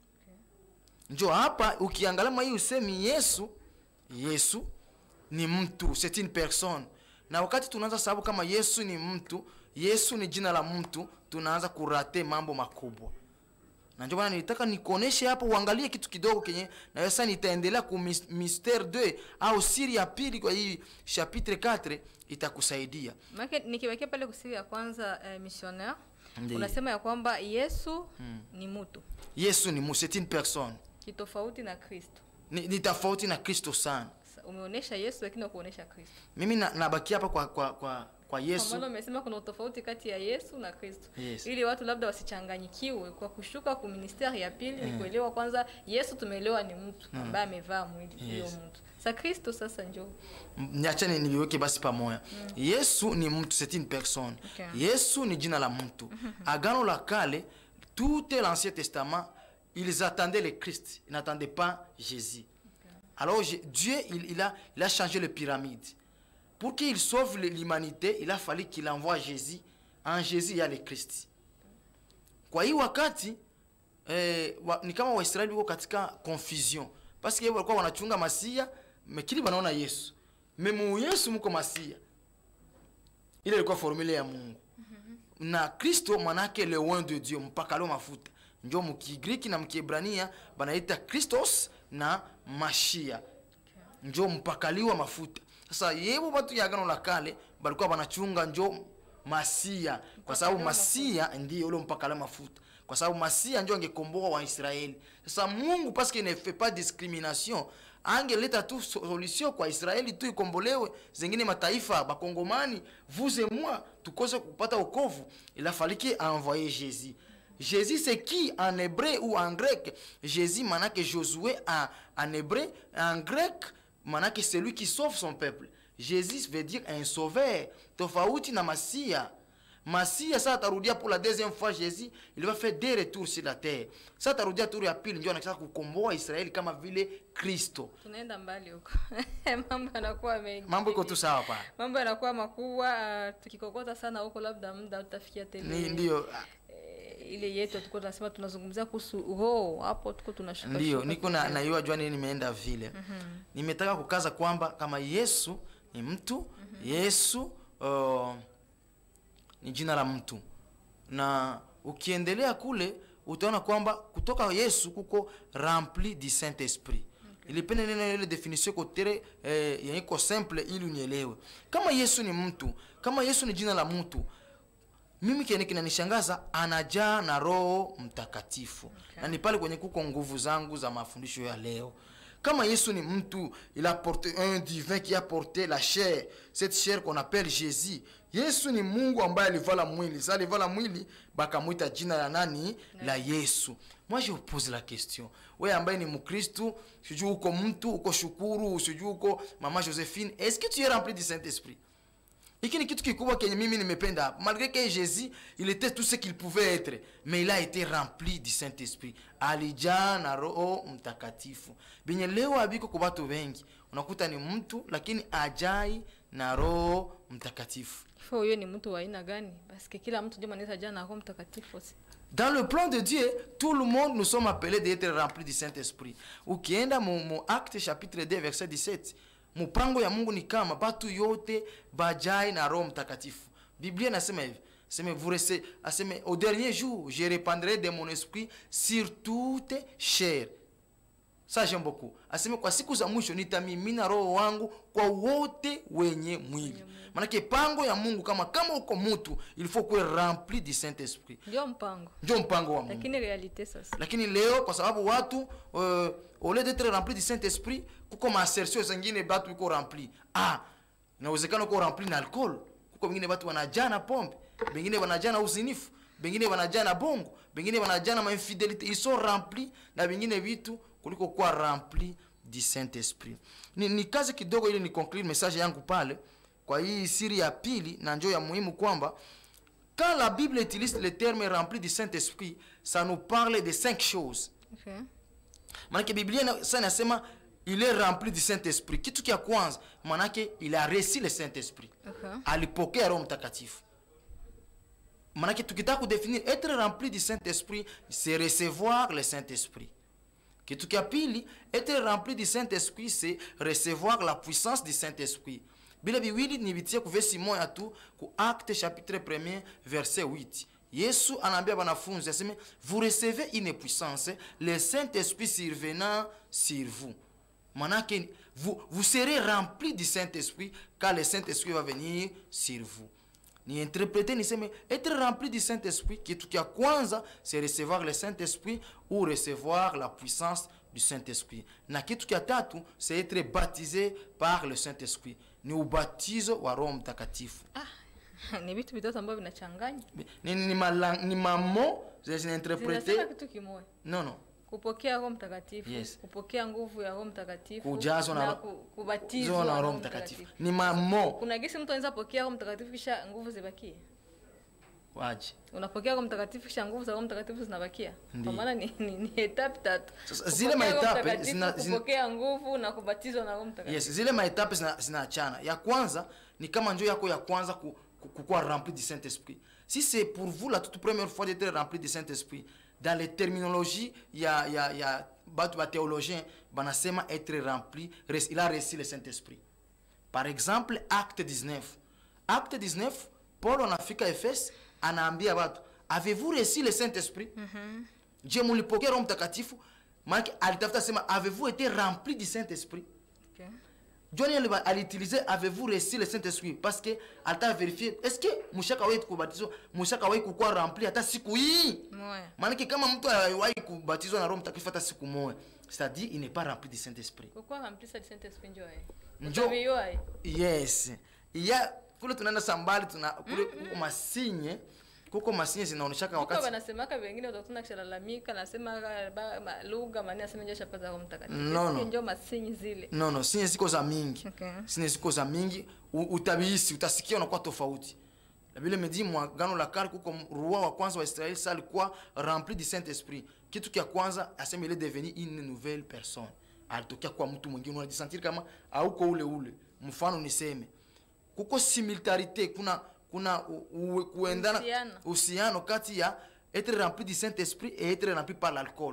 njo hapa ukiangalia mwa hii usemi yesu yesu ni mtu c'est une personne na wakati tunaanza sababu kama yesu ni mtu yesu ni jina la mtu tunaanza kurate mambo makubwa na ndio maana nilitaka nikuoneshe hapo uangalie kitu kidogo kenye na sasa nitaendelea ku mis- mystère 2 au siri ya pili kwa hii chapitre 4 itakusaidia maake nikiwekea pale kusiri ya kwanza eh, missionnaire Ndiyo. unasema ya kwamba yesu ni mtu yesu ni mu c'est une personne kitofauti na kristo ni, ni tofauti na kristo sana Sa- umeonyesha yesu lakini ukuonyesha kristo mimi na- nabaki hapa kwa, kwa, kwa, kwa kwa yesu maana umesema kuna utofauti kati ya yesu na kristo Yes. ili watu labda wasichanganyikiwe kwa kushuka ku ministeri ya pili ni kuelewa kwanza yesu tumeelewa ni mtu ambaye amevaa mwili hiyo Yes. mtu sa kristo sasa njo M- niachane niviweke basi pamoja yesu ni mtu c'est une personne Okay. yesu ni jina la mtu agano la kale tout l'ancien testament ils attendaient le christ ils n'attendaient pas jésus alors Jé- dieu il, il, a, il a changé les pyramides pour qu'il sauve le- l'humanité il a fallu qu'il envoie jésus en jésus il y a le christ kwa hii wakati eh, wa, ni kama waisraeli wiko katika confusion paske walikuwa wanachunga masia mekili wanaona yesu memu yesu mko masia ile ilikuwa formule ya mungu na kristo manake le oin de dieu mpakalo mafuta njo mkigriki na mkiebrania banaita kristos na mashia njo mpakaliwa mafuta sasa yevo batu ya agano la kale balikuwa banachunga njo masia kwa sababu masia ndiyo ule mpakala mafuta kwa sababu masia njo angekomboa waisraeli sasa mungu paske ne fait pas discrimination angeleta tu solution kwa israeli tu ikombolewe zengine mataifa bakongomani vous et moi tukose kupata okovu il a fallu qu'il a envoyé jésus Jésus, c'est qui en hébreu ou en grec Jésus, manake Josué en, en hébreu, en grec, manake celui qui sauve son peuple. Jésus veut dire un sauveur. Tofauti na Masia. Masia sasa atarudia pour la deuxième fois Jésus, il va faire des retours sur la terre. Sasa atarudia tour ya pili ndio anataka kukomboa Israeli kama vile Kristo. tunaenda mbali huko mambo yanakuwa mengi Mambo iko tu sawa pale. mambo yanakuwa makubwa uh, tukikokota sana huko labda muda utafikia tele Ni ndio eh, ile yetu tuko tunasema tunazungumzia kuhusu roho hapo tuko tunashuka ndio shuka niko na kidogo. naiwa jua nini nimeenda vile nimetaka kukaza kwamba kama yesu ni mtu yesu uh, ni jina la mtu na ukiendelea kule utaona kwamba kutoka yesu kuko rempli du saint esprit ilipenda neno ile definition kotere eh, yenye iko simple ili unielewe kama yesu ni mtu kama yesu ni jina la mtu mimi kene kinanishangaza anajaa na roho mtakatifu okay. na ni pale kwenye kuko nguvu zangu za mafundisho ya leo kama yesu ni mtu il a porté un divin qui a porté la chair cette chair qu'on appelle jésus yesu ni mungu ambaye alivala mwili sa alivala mwili bakamwita jina la nani la yesu moi je vous pose la question we ambaye ni mkristu sijui uko mtu uko shukuru sijui uko mama josephine est ce que tu es rempli du saint esprit hiki ni kitu kikubwa kenye mimi nimependa hapa malgré que jésus il était tout ce qu'il pouvait être mais il a été rempli du saint esprit alijaa na roho mtakatifu benye leo abiko kwa watu wengi unakuta ni mtu lakini ajai na roho mtakatifu Ifo huyo ni mtu wa aina gani paske kila mtu ndio anaweza jaa na roho mtakatifu si Dans le plan de Dieu, tout le monde nous sommes appelés d'être remplis du Saint-Esprit. Ukienda mu, mu Acte chapitre 2 verset 17, mpango ya Mungu ni kama batu yote bajai na Roho Mtakatifu. Biblia inasema hivi, aseme vous restez, aseme au dernier jour, je répandrai de mon esprit sur toute chair. Ça j'aime beaucoup. Aseme kwa siku za mwisho nitamimina roho wangu kwa wote wenye mwili. Manake pango ya Mungu kama kama uko mtu, il faut kuwe rempli du Saint-Esprit ndio mpango ndio mpango wa mungu lakini realite sasa lakini leo kwa sababu watu uh, au lieu d'être rempli du saint esprit kuko maassertion zengine batu iko rempli ah inawezekana uko rempli na alcool kuko wengine watu wanajaa na pombe bengine wanajaa na uzinifu bengine wanajaa na bongo bengine wanajaa na mainfidelite ils sont remplis na vingine vitu kuliko kuwa rempli du saint esprit ni, ni kazi kidogo ili ni conclure message yangu pale kwa hii siri ya pili na njo ya muhimu kwamba quand la bible utilise le terme rempli du saint esprit ça nous parle de cinq choses Okay. manake biblia ina- sa inasema il est rempli du saint esprit kitu kya kwanza manake il a reçu le saint esprit Okay. alipokea roho mtakatifu manake tukitaka kudefinir être rempli du saint esprit c'est recevoir le saint esprit kitu kya pili être rempli du saint esprit c'est recevoir la puissance du saint esprit bile biwili nibitie kuvesi moya tu ku acte chapitre 1 verset 8 yesu anaambia banafunzi aseme vous recevez une puissance le saint esprit survenant sur vous manake vous, vous serez rempli du saint esprit car le saint esprit va venir sur vous ni interprete niseme être rempli du saint esprit kitu kya kwanza c'est recevoir le saint esprit ou recevoir la puissance du saint esprit na kitu kya tatu c'est être baptisé par le saint esprit ni ubatizo wa roho mtakatifu ni vitu vitatu ambavyo vinachanganya ni, ni, mala, ni mamo zinainterprete zinasema kitu kimoja no no kupokea roho mtakatifu Yes. kupokea nguvu ya roho mtakatifu Kujazwa na na Roho- ku- kubatizwa Zona na roho roho mtakatifu mtakatifu ni mamo kuna gisi mtu anaweza pokea roho mtakatifu kisha nguvu zibakie waje unapokea roho mtakatifu kisha nguvu za roho mtakatifu zinabakia Ndiyo. kwa maana ni, ni, ni etape tatu Sasa zile Kupokea Roho maetape Mtakatifu, zina- zina- kupokea nguvu na kubatizwa na roho mtakatifu yes zile maetape zina- zinaachana ya kwanza ni kama njo yako ya kwanza ku, ku, kukuwa rempli du saint esprit si c'est pour vous la toute première fois d'être rempli du saint esprit dans les terminologies ya ya ya batu bathéologien banasema être rempli res- il a reçu le saint esprit par exemple acte 19 acte 19 paul anafika efes anaambia batu avez-vous reçu le saint esprit je mulipokea roho mtakatifu maanake alitafuta sema avez-vous été rempli du saint esprit okay. John aliba- aliutilize avez-vous reçu le Saint-Esprit parce que alitaka vérifier est-ce que mushaka wahi kubatizwa mushaka wahi kukuwa rempli hata siku hii Moya. maanake kama mtu aliwahi kubatizwa na roho mtakatifu hata siku moja c'est-à-dire il n'est pas rempli du Saint-Esprit kukuwa ramplisa di saint esprit njo aye Njo- Utaviyo aye yes ya kule tunaenda sambali tuna kule kuko masinye kuko masinye zinaonyeshaka Kuko wakati banasemaka vengine utakutana kisalalamika nasema ba- ma- lugha mani asema njo shapata roho mtakatifu No, no. Eske njo masinyi zile no no sinye ziko za mingi Okay. sinye ziko za mingi u- utabihisi utasikia unakuwa tofauti na vile medi mwagano la kale kuko roi wa kwanza wa israeli sa alikuwa rempli du saint esprit kitu kya kwanza asema il est devenu une nouvelle personne alitokea kwa mtu mwingine unajisantiri kama auko ule ule mfano niseme kuko similarité kuna kuna u- u- kuendana Uhusiano. uhusiano kati ya être rempli du saint esprit et être rempli par l'alcool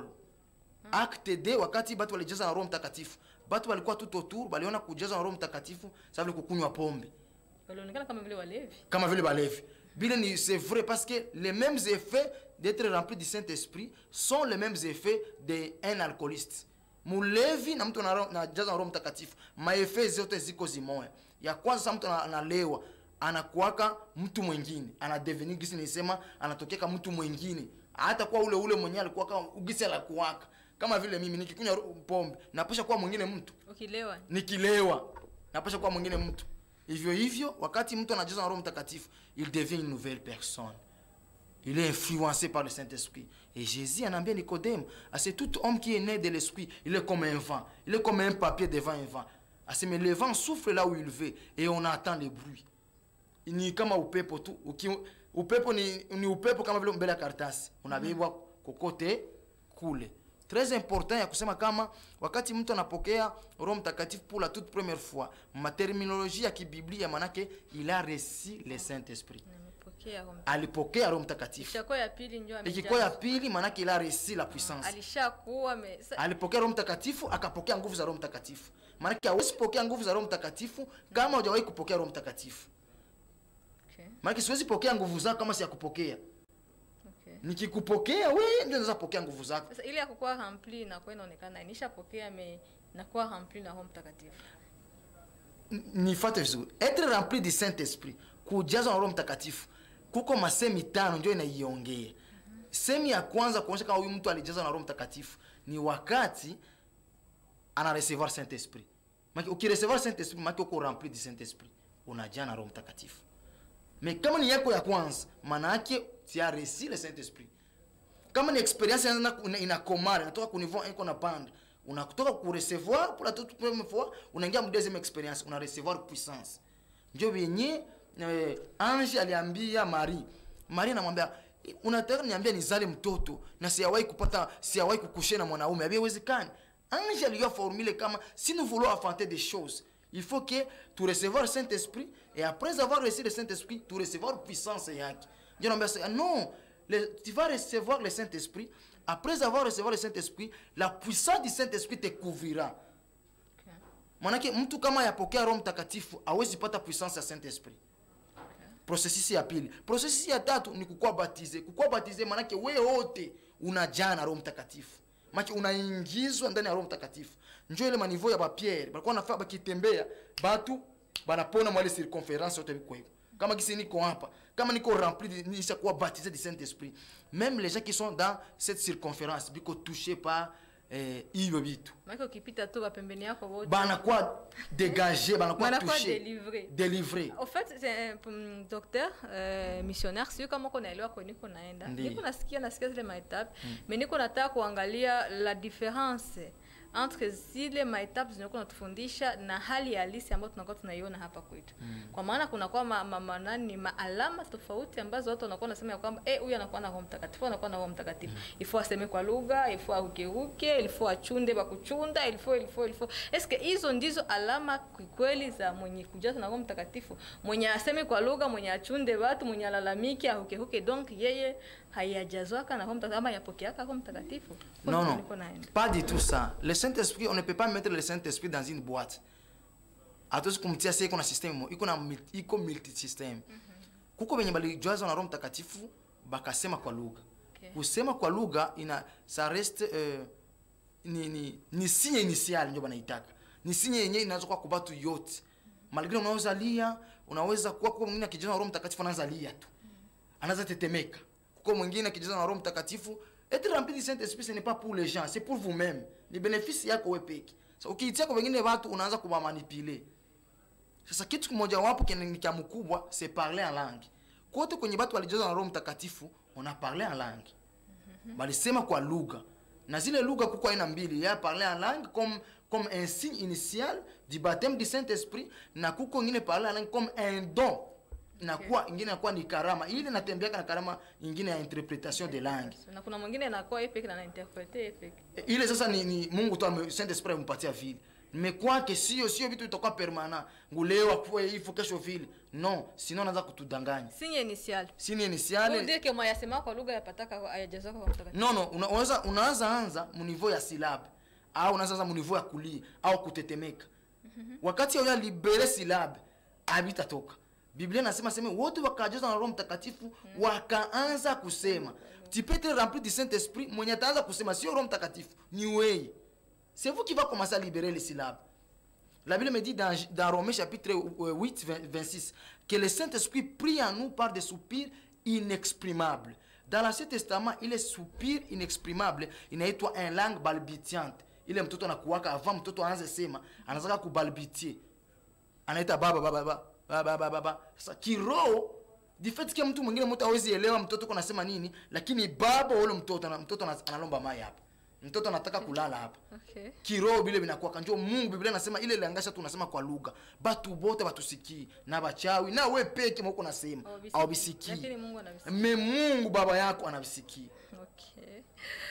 acte d wakati batu walijaza na roho mtakatifu batu walikuwa tout autour baliona kujaza na roho mtakatifu sa vile kukunywa pombe walionekana kama vile walevi kama vile balevi bile ni c'est vrai parce que les mêmes effets d'être rempli du saint esprit sont les mêmes effets d'un alcooliste mulevi na mtu anaro- anajaza na roho mtakatifu maefe zote ziko zimoya ya kwanza sa mtu ana- analewa anakuwaka mtu mwingine anadevenir gisi nisema anatokeka mtu mwingine hata kuwa ule ule mwenyewe alikuwa kama gisi alakuwaka kama vile mimi nikikunywa ro- pombe napasha kuwa mwingine mtu ukilewa nikilewa napasha kuwa mwingine mtu hivyo hivyo wakati mtu anajaza na roho mtakatifu il devient une nouvelle personne il est influencé par le Saint-Esprit. Et Jésus en anaambia Nicodème, ah, c'est tout homme qui est né de l'Esprit, il est comme un vent, il est comme un papier devant un vent. Ah, c'est, mais le vent souffle là où il veut et on entend le bruit. Ni kama upepo tu, uki, upepo ni, ni upepo kama vile mbele ya karatasi, unabebwa kokote kule. Très important ya kusema kama wakati mtu anapokea Roho Mtakatifu pour la toute première fois, materminologie ya kibiblia manake il a reçu le Saint-Esprit. amepokea Roho Mtakatifu. Alipokea Roho Mtakatifu. Ishakuwa ya pili njo amejazwa. ikikuwa ya pili maanake il a reçu la puissance alishakuwa ame- sa- alipokea roho mtakatifu akapokea nguvu za roho mtakatifu maanake hawezi pokea nguvu za roho mtakatifu kama hujawahi kupokea roho mtakatifu okay, maanake siwezi pokea nguvu zako kama siyakupokea okay. nikikupokea we ndio naweza pokea nguvu zako Sasa ile ya kukuwa rempli inakuwa inaonekana nishapokea me nakuwa rempli na Roho Mtakatifu. N- nifate vizuri etre rempli du saint esprit kujazwa na roho mtakatifu kuko masemi tano njo inaiongea semi ya kwanza kuonyesha kama huyu mtu alijazwa na roho mtakatifu ni wakati ana recevoir saint esprit Maki, ukirecevoir saint esprit maki uko rempli du saint esprit unajaa na roho mtakatifu me kama ni yako ya kwanza maana yake tia resi le saint esprit kama ni experience ina- ina- inakomara inatoka ku niveau iko na panda unatoka ku recevoir pour la toute première fois unaingia mu deuxième experience una recevoir puissance njo vyenye eh, ange aliambia mari mari anamwambia unataka niambia nizale mtoto na siyawahi kupata siyawahi kukushe na mwanaume haviwezekani ange aliyo formule kama si nous voulons affronter des choses il faut que tu recevoir le saint esprit et après avoir reçu le saint esprit tu recevoir puissance yake ndio naambia sasa, non le, tu vas recevoir le saint esprit après avoir recevoir le saint esprit la puissance du saint esprit te couvrira manake mtu kama yapokea roho mtakatifu awezi pata puissance ya saint esprit prosesisi ya pili prosesisi ya tatu ni kukuwa batize kukuwa batize manake we wote unajaa na roho mtakatifu maki unaingizwa ndani ya roho mtakatifu njo ile maniveau ya bapierre balikuwa nafaa bakitembea batu banapona mwale circonférence yote biko hivyo kama kisi niko hapa kama niko rempli de- nishakuwa baptisé du saint esprit même les gens qui sont dans cette circonférence biko touché par eh, hivyo vitu maake ukipita tu wapembeni yako wote banakuwa dégagé banakuwa Banakuwa touché délivré. délivré Au fait, c'est un mm, docteur euh, missionnaire, sio kama uko naelewa kwenye niko naenda. Ndiyo. Niko nasikia nasikia zile maetape, mais niko nataka kuangalia la difference entre zile maetape zinakuwa natufundisha na hali halisi ambayo tunakuwa tunaiona hapa kwetu. Kwa maana kunakuwa ma, ma, ma, nani maalama tofauti ambazo watu wanakuwa nasema ya kwamba eh, huyu anakuwa na Roho Mtakatifu, anakuwa na Roho Mtakatifu. Ifo aseme kwa lugha, ifo arukeruke, ilifo achunde bakuchunda, ilifo ilifo ilifo. Eske hizo ndizo alama kweli za mwenye kujazwa na Roho Mtakatifu, mwenye aseme kwa lugha, mwenye achunde watu, mwenye alalamike, arukeruke, donc yeye hayajazwaka na Roho Mtakatifu ama yapokeaka Roho Mtakatifu. Non, Huko non, niko naenda. pas du tout ça. Le Saint-Esprit, on ne peut pas mettre le Saint-Esprit dans une boîte. Hatuwezi kumtia sasa iko na system mo, iko na mul- iko multi system. Kuko wenye balijazwa na Roho Mtakatifu bakasema kwa lugha. Okay. Kusema kwa lugha ina ça reste euh, ni ni ni signe initial ndio banaitaka. Ni signe yenyewe inaweza kuwa kwa watu yote. Malgré unaweza lia, unaweza kuwa kwa mwingine akijazwa na Roho Mtakatifu anaanza lia tu anaanza tetemeka kuko mwingine akijaza na roho mtakatifu être rempli du saint esprit ce n'est pas pour les gens c'est pour vous-même ni bénéfice yako wewe peke so, ukiitia kwa wengine watu unaanza kuwamanipule sasa kitu kimoja wapo kene- ni cha mkubwa c'est parler en langue kote kwenye watu walijazwa na roho mtakatifu ona parler en langue balisema kwa lugha na zile lugha kuko aina mbili ya parler en langue comme comme un signe initial du baptême du saint esprit na kuko ingine parler en langue comme un don nakuwa ingine nakuwa ni karama ile natembeaka na karama ingine ya interpretation de langue Na kuna mwingine anakuwa yeye peke na anainterprete yeye peke. ile sasa ni, ni mungu tu ame- saint esprit amempatia vile mekwake sio sio vitu vitakuwa permanent ngulewa kuwe hivyo kesho vile non sinon anaanza kutudanganya Signe initial. sini Pour initiale dire que mwayasema kwa lugha yapataka hayajazwaka kwa Mtakatifu. no no una- unaweza unaanza anza muniveau ya silabe au unaanza anza muniveau ya kulia au kutetemeka wakati ya libere silabe habitatoka biblia nasema sema wote wakajazwa na roho mtakatifu wakaanza kusema tu peux être rempli du saint esprit mwenye ataanza kusema sio roho mtakatifu ni weye c'est vous qui va commencer à libérer les syllabes la Bible me dit dans, dans Romains chapitre euh, 8, 20, 26 que le Saint-Esprit prie en nous par des soupirs inexprimables. Dans l'Ancien Testament, ile soupir inexprimable inaitwa en langue balbitiante. Ile mtoto anakuwaka avant mtoto aanze sema, anataka kubalbitie. Anaita baba baba baba baba baba baba. Sasa kiroho di fait que mtu mwingine mtu hawezi elewa mtoto uko nasema nini, lakini baba wa ule mtoto na mtoto ana- analomba mai hapa. Mtoto anataka kulala hapa Okay. kiroho bile binakuwa kanjo mungu biblia nasema ile langasha tunasema kwa lugha batu bote batusikii na bachawi na we peke mauko nasema Hawabisikii. awabisikii Lakini Mungu anavisikii. me mungu baba yako anavisikii Ok.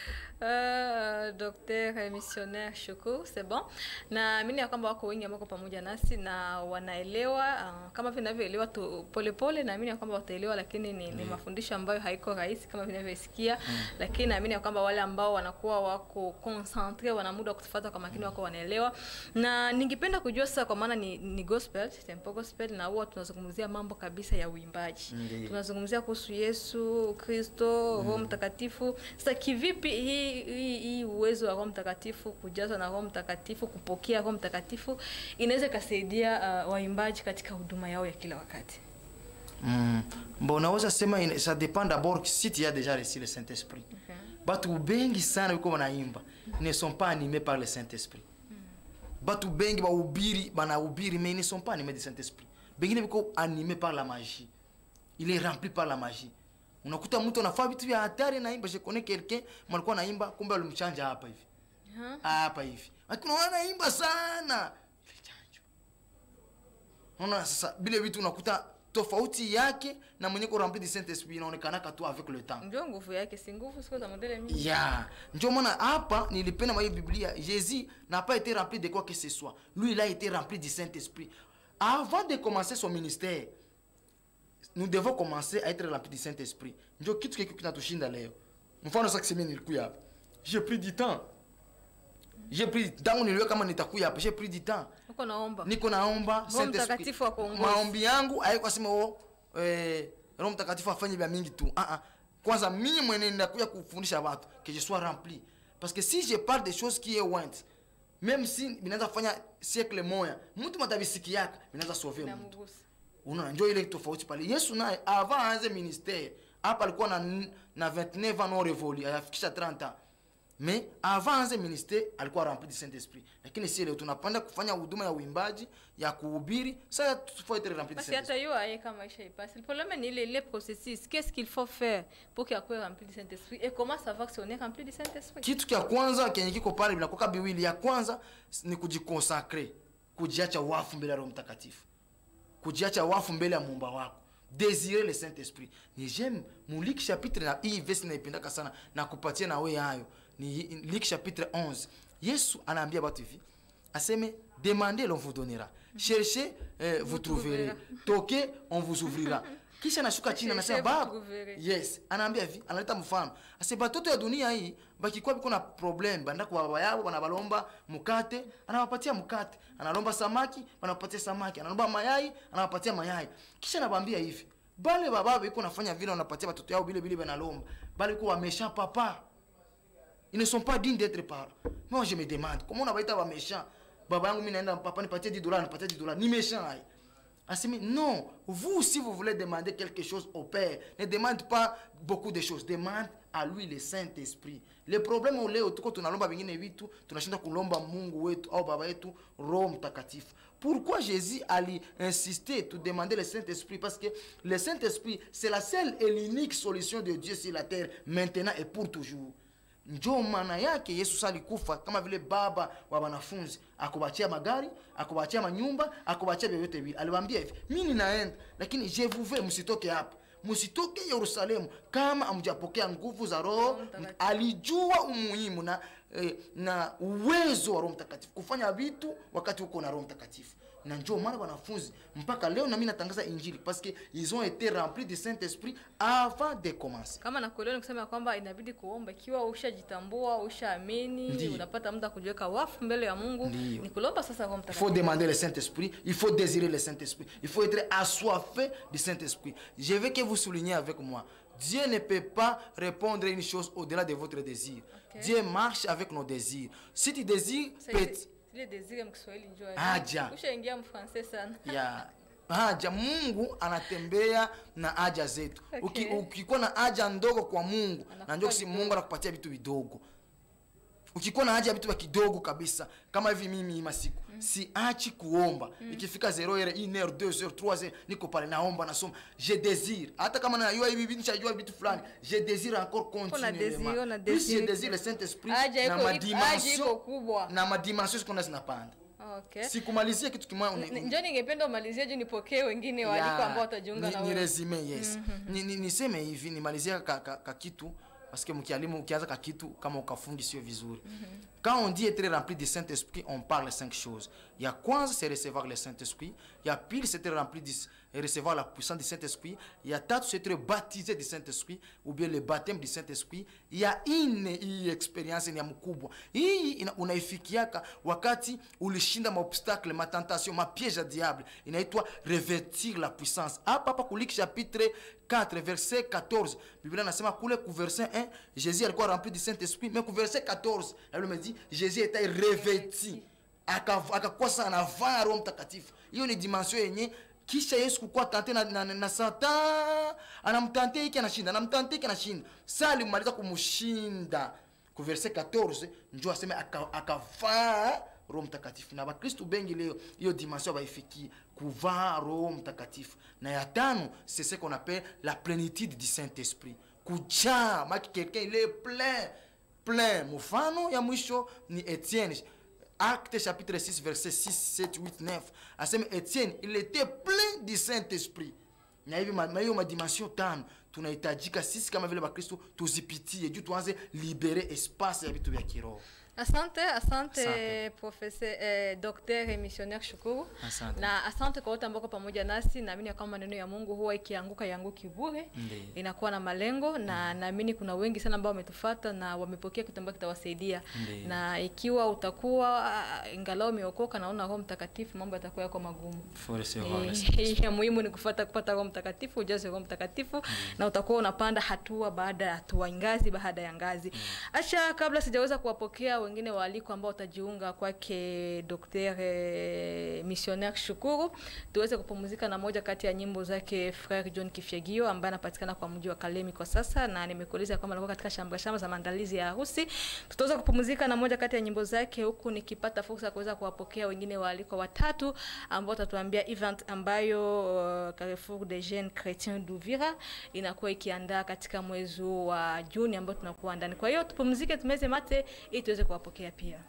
Uh, docteur missionnaire Shukuru, c'est bon. Naamini ya kwamba wako wengi ambao wako pamoja nasi na wanaelewa uh, kama vinavyoelewa tu polepole. Naamini ya kwamba wataelewa, lakini ni, ni mafundisho ambayo haiko rahisi kama vinavyosikia mm. Lakini naamini ya kwamba wale ambao wanakuwa wako concentre, wana muda wa kutufuata kwa makini, wako wanaelewa. Na ningependa kujua sasa, kwa maana ni, ni gospel, tempo gospel, na huwa tunazungumzia mambo kabisa ya uimbaji Ndiyo. tunazungumzia kuhusu Yesu Kristo, Roho Mtakatifu. Sasa kivipi hii hii hii uwezo wa Roho Mtakatifu, kujazwa na Roho Mtakatifu, kupokea Roho Mtakatifu inaweza ikasaidia uh, waimbaji katika huduma yao ya kila wakati? mm. bon naweza sema ina- ça dépend d'abord si tu as déjà reçu le saint esprit Okay. batu bengi sana biko banaimba ne sont pas animés par le saint esprit batu bengi bahubiri banahubiri mais ils ne sont pas animés du saint esprit bengine biko animés par la magie il est rempli par la magie unakuta mtu anafaa vitu vya hatari naimba je connais quelqu'un malikuwa naimba kumbe alimchanja hapa hivi Huh? hapa hivi lakini unaona naimba sana ile chanjo unaona sasa bile vitu unakuta tofauti yake na mwenye ko rempli du saint esprit inaonekanaka tu avec le temps ndio nguvu yake si nguvu siko za modele mingi ya ndio maana hapa nilipenda mwa hii biblia jésus n'a pas été rempli de quoi que ce soit lui il a été rempli du saint esprit avant de commencer son ministère nous devons commencer à être remplis du saint esprit ndio kitu kiki kinatushinda leo mfano sasa kisemi nilikuya hapa j'ai pris du temps j'ai pris tangu niliweka kama nitakuya hapa j'ai pris du temps uko naomba niko naomba Roho Saint Esprit. Mtakatifu akuongoze. maombi yangu haiko asema o eh, roho mtakatifu afanye vya mingi tu ah ah kwanza mimi mwenye ndakuya kufundisha watu que je sois rempli parce que si je parle des choses qui est want même si binaweza fanya siècle moya mtu matabisikiaka binaweza sauver mtu namugusa unaona njo ile tofauti pale yesu naye avant aanze ministère hapa alikuwa na, na 29 ans non révolu ayafikisha 30 ans mais avant aanze ministère alikuwa rempli du saint esprit lakini si leo tunapanda kufanya huduma ya uimbaji ya kuhubiri sasa tufaa être rempli du basi saint hata esprit yo aye kama maisha ipasi le problème ni ile ile processus qu'est-ce qu'il faut faire pour qu'il soit rempli du Saint-Esprit et comment savoir si on est rempli du Saint-Esprit kitu kya kwanza kenye kiko pale vinakoka biwili ya kwanza ni kujikonsakre kujiacha wafu mbele ya roho mtakatifu kujiacha wafu mbele ya muumba wako désirez le saint esprit ni j'aime mu lik chapitre na hii vesi naipendaka sana na kupatia na we hayo ni lik chapitre 11 yesu anaambia batu hivi aseme demandez l'on vous donnera cherchez eh, vous trouverez toquez on vous ouvrira kisha anashuka chini anasema Cherchez, vous baba trouverez. yes anaambia hivi analeta mfano ase batoto ya dunia hii bakikuwa biko na problem banda kwa baba yao banabalomba mukate anawapatia mukate analomba samaki banapatia samaki analomba mayai anawapatia mayai kisha anabambia hivi bale baba biko nafanya vile wanapatia batoto yao bile bile banalomba bale biko wamesha papa ils ne sont pas dignes d'être parents moi je me demande comment on abaita bamesha baba yangu mimi naenda papa nipatie 10 dollars nipatie 10 dollars ni méchant hai Asimi, non, vous, si vous voulez demander quelque chose au Père, ne demande pas beaucoup de choses, demande à lui le Saint-Esprit. Le problème ule tuko tunalomba vingine vitu, tunashinda kulomba Mungu wetu au baba yetu Roho Mtakatifu. Pourquoi Jésus ali insister tout demander le Saint-Esprit parce que le Saint-Esprit c'est la seule et l'unique solution de Dieu sur la terre maintenant et pour toujours. njo maana yake yesu sa alikufa kama vile baba wa wanafunzi akubachia magari akubachia manyumba akubachia vyovyote vile aliwaambia hivi mi ninaenda lakini je vous veux msitoke hapa msitoke yerusalemu kama amjapokea nguvu za roho Mtakatifu. alijua umuhimu na, eh, na uwezo wa roho mtakatifu kufanya vitu wakati huko na roho mtakatifu na njo maana wanafunzi mpaka leo nami natangaza injili parce que ils ont été remplis du saint esprit avant de commencer kama nakuelewa ni kusema ya kwamba inabidi kuomba ikiwa ushajitambua ushaamini Ndiyo. unapata muda kujiweka wafu mbele ya mungu Ndiyo. ni kulomba sasa roho Il faut mtakatifu demander le Saint-Esprit, il faut désirer le Saint-Esprit, il faut être assoiffé du Saint-Esprit. Je veux que vous souligniez avec moi, Dieu ne peut pas répondre à une chose au-delà de votre désir. Ok. Dieu marche avec nos désirs. Si tu désires, Sasa peut ile- ile desire mkiswahili njoo Haja. ushaingia mfrancais sana ya haja mungu anatembea na haja zetu Okay. Uki, ukikuwa na haja ndogo kwa mungu Anakupa na ndio si vidogo. mungu anakupatia vitu vidogo ukikuwa na haja ya vitu vya kidogo kabisa kama hivi mimi hii masiku mm. siachi kuomba mm. ikifika 0 heure 1 heure 2 heure 3 heure niko pale naomba nasoma je désire hata kama najua hivi vitu nishajua vitu fulani je désire encore Kuna désir, continuellement una plus je désir. désire le saint esprit Haja na iko- haja madimension iko kubwa. na madimension zikona zinapanda okay sikumalizia kitu kimoja uni- Ni- njo ningependa umalizie juu nipokee wengine waliko Ya, ambao watajiunga ni, na ni wewe resume yes ni, ni, niseme hivi nimalizia ka, ka, ka kitu parce que mkialimu ukianza ka kitu kama ukafungi sio vizuri quand on dit être rempli du saint esprit on parle cinq choses ya kwanza c'est recevoir le saint esprit ya pili c'est être rempli du recevoir la puissance du saint esprit ya tatu c'est être baptisé du saint esprit ou bien le baptême du saint esprit ya ine hii experience ni ya mkubwa hii ina- unaifikiaka wakati ulishinda maobstacle matentation mapiège ya diable inaitwa revêtir la puissance hapa hapa kuliki chapitre 4 verset 14 biblia nasema kule ku verset 1 jésus alikuwa rempli du saint esprit mais ku verset 14 la bible me dit jésus était revêti Aka- akakuwa sasa anavaa roho mtakatifu hiyo ni dimension yenye kisha yesu kukuwa tante na, na, na satan anamtante hiki anashinda anamtante hiki anashinda sa alimaliza kumshinda ku verset 14 njo aseme aka- akavaa roho mtakatifu na bakristu bengi leo hiyo dimension baifikie kuvaa roho mtakatifu na ya tano c'est ce qu'on appelle la plénitude du saint esprit kujaa maki quelqu'un il est plein plein mfano ya mwisho ni etienne acte chapitre 6 verset 6 7 8 9 asema etienne il était plein du saint esprit na hivi ma- ma- hiyo madimension tano tunahitajika sisi kama vile bakristo tuzipitie juu tuanze libere espace ya vitu vya kiroho Asante, asante, Asante. professeur eh, Dr. et missionnaire Shukuru. Asante. Na asante kwa wote ambao kwa pamoja nasi. Naamini ya kwamba maneno ya Mungu huwa ikianguka yanguki bure, Ndiyo. inakuwa na malengo na naamini kuna wengi sana ambao wametufuata na wamepokea kitu ambacho kitawasaidia. Ndiyo. Na ikiwa utakuwa ah, ingalau umeokoka naona Roho Mtakatifu, mambo yatakuwa yako magumu. faut recevoir le Eh, ya muhimu ni kufuata kupata Roho Mtakatifu, ujaze Roho Mtakatifu na utakuwa unapanda hatua baada ya hatua, ngazi baada ya ngazi. Acha kabla sijaweza kuwapokea wengine waalikwa ambao watajiunga kwake Dr. eh, Missionnaire Shukuru, tuweze kupumzika na moja kati ya nyimbo zake Frere John Kifyagio ambaye anapatikana kwa mji wa Kalemi kwa sasa, na nimekueleza kwamba alikuwa katika shamba shamba za maandalizi ya harusi. Tutaweza kupumzika na moja kati ya nyimbo zake, huku nikipata fursa ya kuweza kuwapokea wengine waalikwa watatu ambao watatuambia event ambayo uh, Carrefour des Jeunes Chrétiens d'Uvira inakuwa ikiandaa katika mwezi huu wa Juni ambao tunakuwa ndani. Kwa hiyo tupumzike, tumeze mate ili tuweze kuwapokea pia.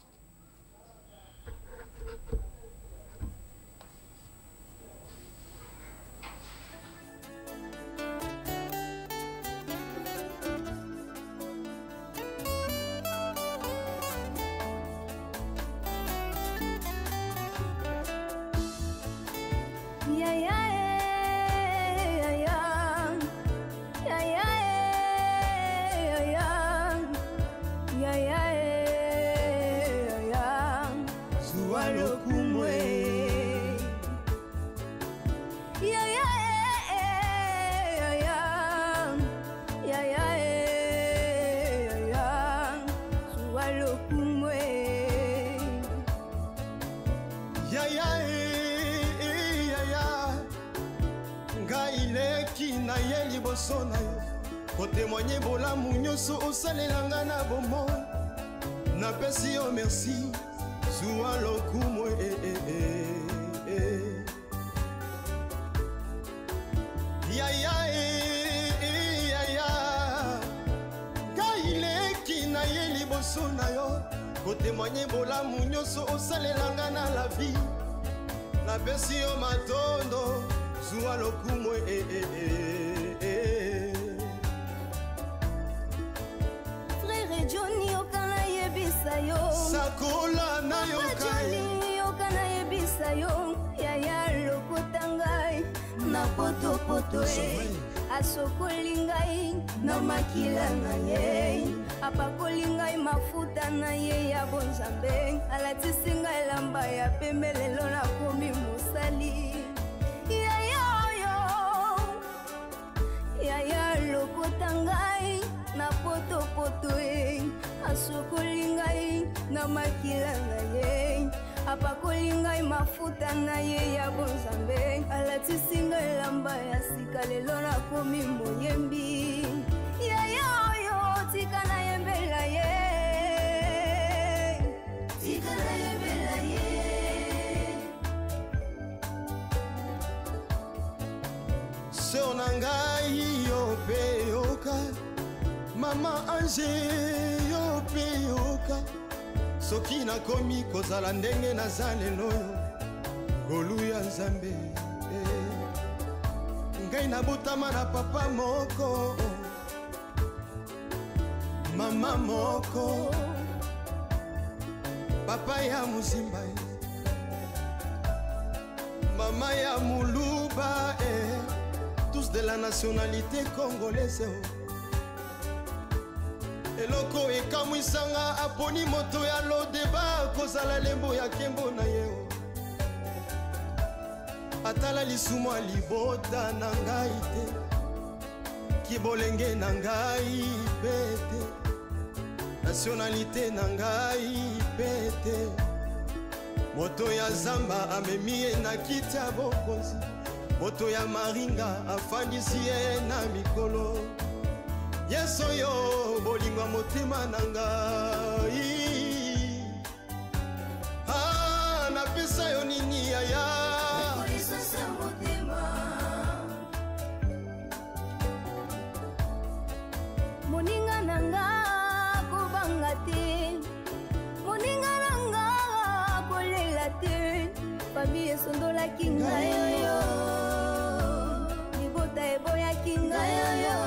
Yeah, yeah, yeah, yeah. Yeah, yeah, yeah, yeah. Yeah, yeah, yeah, yeah. Zuwa lokumwe Yeah, yeah, yeah, yeah. Yeah, yeah, yeah, yeah. Zuwa lokumwe. yaya e yaya ngai leki na ye liboso na yo kotemoigne bolamu nyonso osalelanga na bomoi napesi yo merci zuwa lokumu e, e, e, e. yaya e, e, yaya ngai leki na ye liboso na yo kotemoigne bolamu nyonso osalelanga na la vie napesi yo matondo zuwa lokumu e, e, e, e. Frère Johnny yoka nayebisa yo sakola nayoka ye Johnny yoka nayebisa yo yaya lokota ngai na potopoto e asokoli ngai na makila na ye apakoli ngai mafuta na ye ya bonzambe alatisi ngai elamba ya pembe lelo nakomi mosali yaya oyo yaya lokota ngai na potopoto e asokoli ngai na makila na ye apakoli ngai mafuta na ye ya bonzambe alatisi ngai elamba ya sika lelo nakomi moyembi yaya oyo tika nayembela ye tika nayembela ye seur na ngai yo mpe yoka mama ange yo mpe yoka soki nakomi kozala ndenge naza lelo yo ngolu ya nzambe eh. ngai nabotama na papa moko mama moko papa ya mozimba eh. mama ya muluba eh. tous de la nationalité congolaise oh. eloko ekamwisanga aponi moto ya lodeba kozala lembo ya nkembo na ye oh. atala lisumu ya libota na ngai te kibolenge na ngai mpe te nationalité na ngai mpe te moto ya zamba amemi ye na kiti ya bokonzi moto ya maringa afandisi ye na mikolo yesu oyo bolingo ya motema na ngai ah, napesa yo nini yaya kolisasa motema moninga na nga kobanga te moninga na nga kosala te fami esondolaki ngai oyo libota eboyaki ngai oyo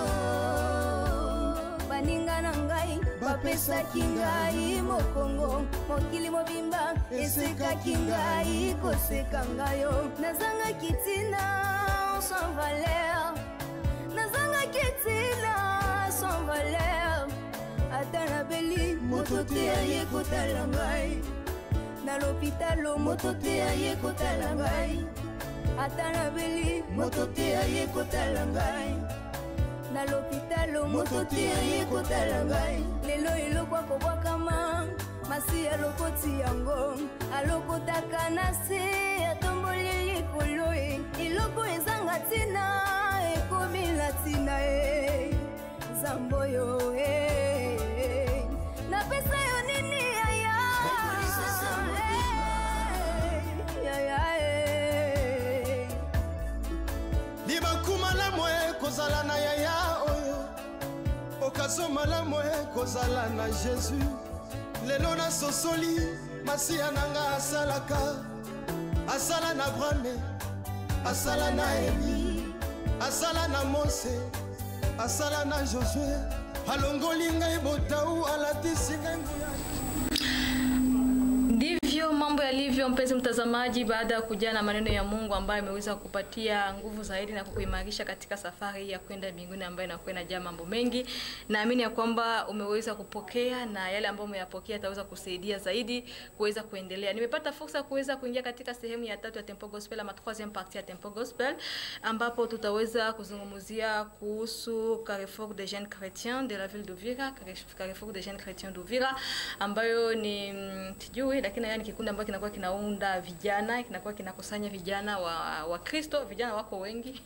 baninga na ngai bapesaki ngai mokongo mokili mobimba esekaki ngai koseka ngai yo nazangaki ntina sans valeur nazangaki ntina sans valeur ata nabeli moto te aye kotala ngai na lopitalo moto te aye kotala ngai ata nabeli moto te aye kotala ngai na lopitalo moto te aye kotala ngai lelo eloko akobwakama masi alokoti yango alokotaka na se atomboli likolo e eloko ezanga ntina ekomi na ntina e nzambe oyo e napesa yo nini yaya Eh, yaya eh. libaku malamu ekozala na yaya oyo okaso malamu ekozala na jésus lelo nasosoli masiya na nga asalaka asala na abrame asala na eli asala na mose asala na josue alongoli ngai botau alatisi ngai nguya ndivyo mambo yalivyo mpenzi mtazamaji baada ya kujaa na maneno ya mungu ambayo ameweza kupatia nguvu zaidi na kukuimarisha katika safari hii ya kwenda mbinguni ambayo inakuwa inajaa mambo mengi naamini ya kwamba umeweza kupokea na yale ambayo umeyapokea yataweza kusaidia zaidi kuweza kuendelea nimepata fursa ya kuweza kuingia katika sehemu ya tatu ya tempo gospel ama troisième partie ya tempo gospel ambapo tutaweza kuzungumzia kuhusu carrefour des jeunes chrétiens de la ville d'Uvira carrefour des jeunes chrétiens d'Uvira ambayo ni mm, sijui lakini haya ni kikundi ambacho kinakuwa kinaunda vijana kinakuwa kinakusanya vijana wa wa Kristo vijana wako wengi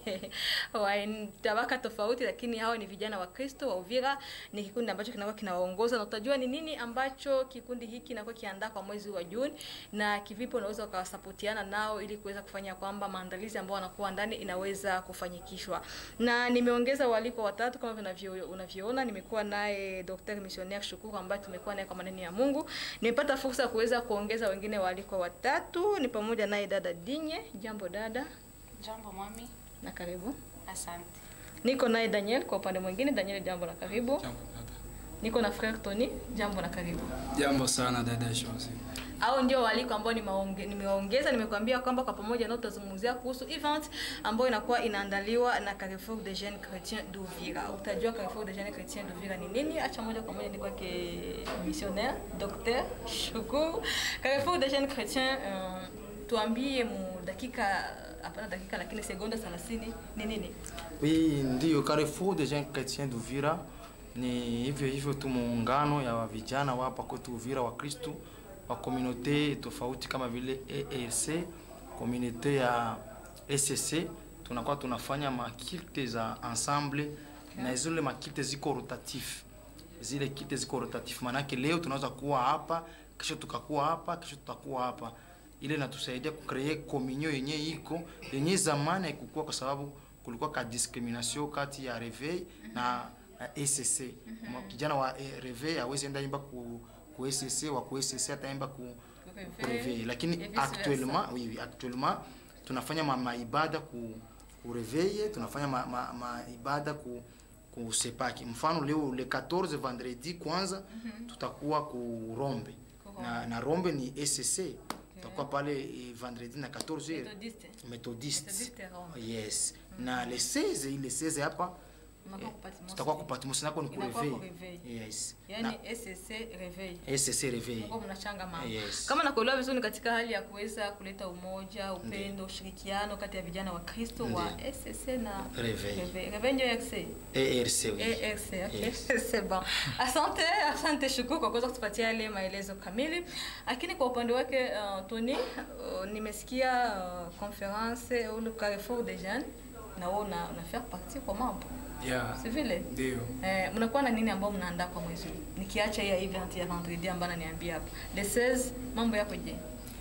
wa tabaka tofauti lakini hao ni vijana wa Kristo wa Uvira ni kikundi ambacho kinakuwa kinawaongoza na utajua ni nini ambacho kikundi hiki kinakuwa kiandaa kwa mwezi wa Juni na kivipi unaweza ukawasapotiana nao ili kuweza kufanya kwamba maandalizi ambao wanakuwa ndani inaweza kufanyikishwa na nimeongeza waliko watatu kama vinavyo unavyoona nimekuwa naye Dr. Missionnaire Shukuru ambaye tumekuwa naye kwa maneno ya Mungu nimepata fursa ya kuweza kuongeza wengine waliko watatu ni pamoja naye dada Dinye jambo dada Jambo mami, na karibu asante. niko naye Daniel kwa upande mwingine Daniel jambo na karibu niko na frère Tony jambo na karibu Jambo sana dada Josi. au ndio waliko ambao nimewaonge- nimewaongeza nimekuambia kwamba kwa pamoja nao tutazungumzia kuhusu event ambayo inakuwa inaandaliwa na Carrefour des Jeunes Chrétiens d'Uvira. Utajua Carrefour des Jeunes Chrétiens d'Uvira ni nini? Acha moja kwa moja ni kwake missionnaire Dr. Shukuru. Carrefour des Jeunes Chrétiens uh, tuambie mu dakika hapana dakika lakini sekunde 30 ni nini? Oui, ndio Carrefour des jeunes chrétiens d'Uvira ni hivyo hivyo tu muungano ya vijana wa hapa kwetu Uvira wa Kristu wa komunote tofauti kama vile ERC, komunote ya SSC, tunakuwa tunafanya makilte za ensemble na zile makilte ziko rotatif, zile kilte ziko rotatif, maanake leo tunaweza kuwa hapa, kesho tukakuwa hapa, kesho tutakuwa hapa ile inatusaidia kukree communion yenye iko yenye zamani haikukuwa kwa sababu kulikuwa ka discrimination kati ya reveil na na ECC. Ma- Kijana wa eh, reveil hawezi enda imba ku ku ECC wa ku ECC ataimba ku ku reveil, lakini et vice versa. actuellement oui, oui, actuellement tunafanya ma, maibada ku ku reveil, tunafanya ma, ma, maibada ku ku sepaki. Mfano leo le 14 vendredi kwanza tutakuwa ku Rombe na, na Rombe ni ECC tutakuwa pale eh, vendredi na 14 heures Methodiste. Methodiste. Methodiste Rome. Yes. Na le 16 ile 16 hapa Unakuwa eh, ku Patmos. tutakuwa ku Patmos nako ni ku Inakuwa ku reveil. reveil. Yes. Yaani SSC Reveil. Na SSC reveil. Mko mnachanga mambo. Yes. Kama nakuelewa vizuri ni katika hali ya kuweza kuleta umoja, upendo, ushirikiano kati ya vijana wa Kristo wa SSC na Reveil. Reveil. Reveil ndio ERC. ERC oui. ERC, okay. Yes. C'est bon. Asante, asante Shukuru kwa kuweza kutupatia yale maelezo kamili. Lakini kwa upande wake uh, Tony, uh, nimesikia uh, conference au le Carrefour des jeunes na wewe una, una faire partie kwa mambo. Yeah. Si vile? Ndio. Eh, mnakuwa na nini ambao mnaandaa kwa mwezi huu? Nikiacha hii ya event ya vendredi ambayo ananiambia hapa. The 16 mambo yako je?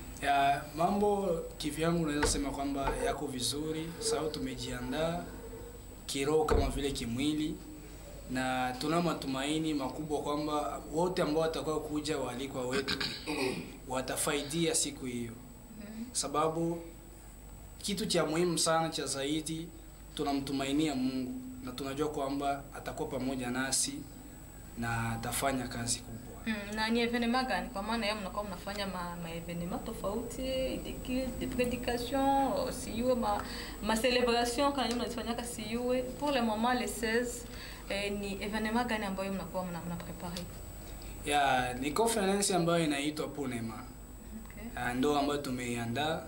Ya, mambo kivyangu naweza sema kwamba yako vizuri, sababu tumejiandaa kiroho kama vile kimwili, na tuna matumaini makubwa kwamba wote ambao watakao kuja waalikwa wetu watafaidia siku hiyo. sababu kitu cha muhimu sana cha zaidi tunamtumainia mungu na tunajua kwamba atakuwa pamoja nasi na atafanya kazi kubwa Mm, na ni evenema gani kwa maana ya mnakuwa mnafanya ma, ma evenema tofauti de culte de prédication siyue ma, ma celebration kana nyinyi mnazifanyaka siyue pour le moment le 16 eh, ni evenema gani ambayo mnakuwa mna, mna prepare ya ni conference ambayo inaitwa punema okay. Ah, ndo ambayo tumeiandaa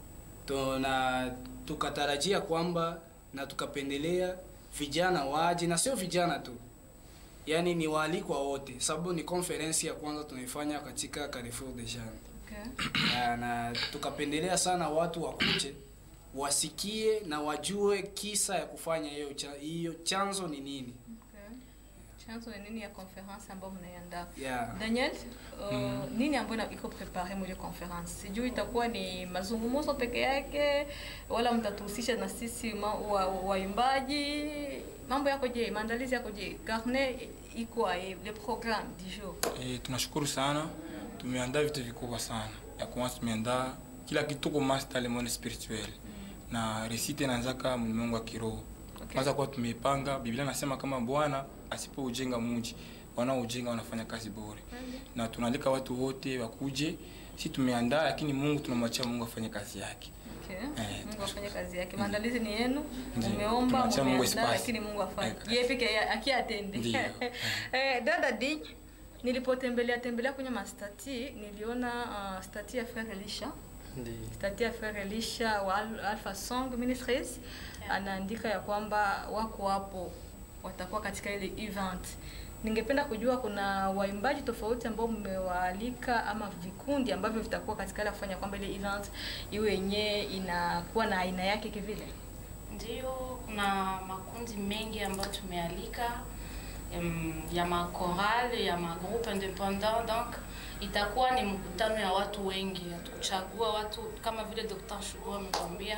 tuna tukatarajia kwamba na tukapendelea vijana waje na sio vijana tu yaani ni waalikwa wote sababu ni konferensi ya kwanza tunaifanya katika Carrefour de Jean Okay. na, na tukapendelea sana watu wakuje wasikie na wajue kisa ya kufanya hiyo cha, hiyo chanzo ni nini Okay. chanzo ni nini ya conference ambayo mnaiandaa yeah. Daniel, uh, nini ambayo ina- iko prepare mwile conference? Sijui itakuwa ni mazungumzo peke yake wala mtatuhusisha na sisi ma- wa- waimbaji. Mambo yako je? Maandalizi yako je? Carnet iko aye, le programme du jour. E, tunashukuru sana, tumeandaa vitu vikubwa sana. Ya kwanza tumeandaa kila kitu tuko master le monde spirituel na resite inaanzaka mlimwengu wa kiroho. Kwanza kwa tumepanga, Biblia nasema kama Bwana asipoujenga mji wanaojenga wanafanya kazi bure, na tunaalika watu wote wakuje. Si tumeandaa, lakini Mungu tunamwachia Mungu afanye kazi yake. Okay. Eh, Mungu afanye kazi yake. Maandalizi ni yenu. Ndiyo. Mumeomba, Tunaacha Mungu mumeandaa espace. lakini Mungu afanye. Eh, Yeye peke yake akiatende. Ndiyo. eh, dada Dij, nilipotembelea tembelea kwenye mastati niliona uh, stati ya Frère Elisha Ndiyo. stati ya Frère Elisha wa Al- Alpha Song Ministries anaandika ya kwamba wako hapo watakuwa katika ile event. Ningependa kujua kuna waimbaji tofauti ambao mmewaalika ama vikundi ambavyo vitakuwa katika ile kufanya kwamba ile event iwe yenyewe inakuwa na aina yake kivile. Ndio, kuna makundi mengi ambayo tumealika em, ya makoral ya magroupe independant donc itakuwa ni mkutano ya watu wengi, hatukuchagua watu kama vile Dr. Shugua amekwambia.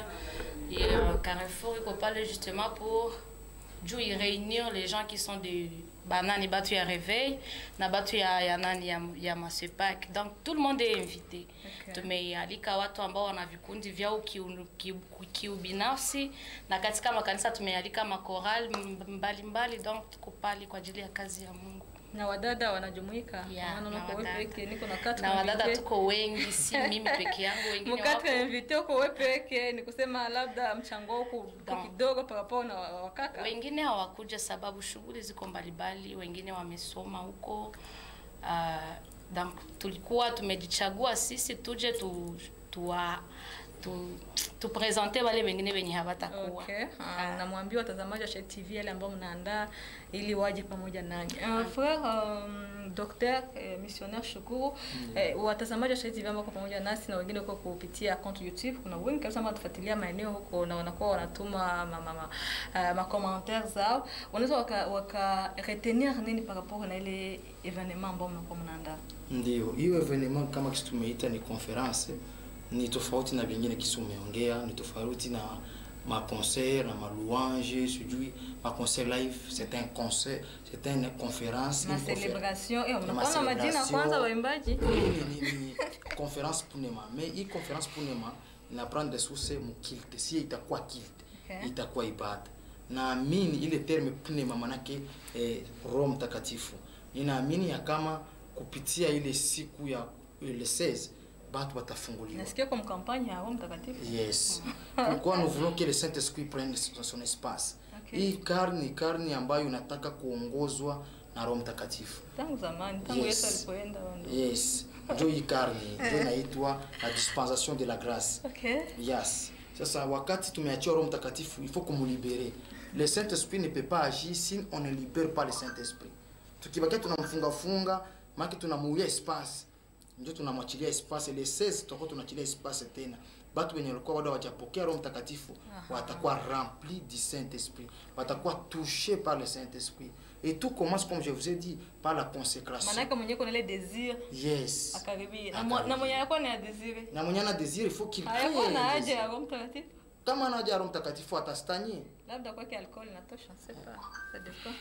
ya Carrefour iko pale justement pour juu i réunir les gens qui sont de banani batu ya réveil na batu ya, ya nani ya, ya masepak donc tout le monde est invité Okay. tumealika watu ambao wana vikundi vyao kiu- kiu- kiubinafsi na katika makanisa tumealika makoral mbalimbali donc tuko pale kwa ajili ya kazi ya mungu Na wadada wanajumuika. Yeah, Maana na uko wewe wadada. peke, niko na quatre na wadada invité. tuko wengi si mimi peke yangu wengine mkate wapo invité uko wewe peke, ni kusema labda mchango wako uko Don. kidogo par rapport na wa- wakaka. wengine hawakuja sababu shughuli ziko mbalimbali wengine wamesoma huko uh, donc tulikuwa tumejichagua sisi tuje tu tuwa tu, tupresente wale wengine wenye hawatakuwa Okay. Uh, namwambia watazamaji wa Shayia TV yale ambao mnaandaa ili waje pamoja nanyi. Uh, frère um, docteur eh, missionnaire Shukuru eh, watazamaji wa Shayia TV ambao wako pamoja nasi na wengine huko kupitia account YouTube, kuna wengi kabisa ambao wanatufuatilia maeneo huko na wanakuwa wanatuma ma, ma, ma, uh, ma commentaires zao. Wanaweza waka, waka retenir nini par rapport na ile evenement ambao mnakuwa mnaandaa? Ndio, hiyo evenement kama kisi tumeita ni conference, ni tofauti na vingine kisi umeongea, ni tofauti na ma concert na ma louange, sijui ma concert live, c'est un concert, c'est une conférence, Ma une confé- celebration, eh, Ma mnakuwa na majina celebration. kwanza waimbaji? Ni, ni, ni conférence punema, mais hii conférence punema inaprendre source mu kilte, si itakuwa kilte, Okay. itakuwa ibada. Naamini ile terme punema manake eh, Roho Mtakatifu. Ninaamini ya kama kupitia ile siku ya ile 16 batu watafunguliwa. Nasikia kwa mkampani ya Roho Mtakatifu. Yes. Pourquoi nous voulons que le Saint-Esprit prenne son son espace. Okay. Hii karni karni ambayo inataka kuongozwa na Roho Mtakatifu. Tangu zamani, tangu Yes. Yesu alipoenda wando. Yes. Ndio hii karni ndio inaitwa la dispensation de la grâce. Okay. Yes. Sasa wakati tumeachia Roho Mtakatifu, il faut kumlibere. Le Saint-Esprit ne peut pas agir si on ne libère pas le Saint-Esprit. Tukibakia tunamfunga funga, maana tunamuulia espace. Ndio tunamwachilia espace le 16 tutakuwa tunaachilia espace tena. Batu wenye walikuwa bado hawajapokea Roho Mtakatifu watakuwa remplis du Saint-Esprit, watakuwa touchés par le Saint-Esprit. Et tout commence comme je vous ai dit par la consécration. Manake mwenye kuna ile desir Yes. akaribia. Na mwa- na mwenye alikuwa na desire. Na mwenye ana désir, il faut qu'il Hayakuwa crée na un haja désir. ya Roho Mtakatifu. Kama ana haja ya Roho Mtakatifu atastanye. Labda kwake alcohol inatosha, c'est pas. Ça dépend.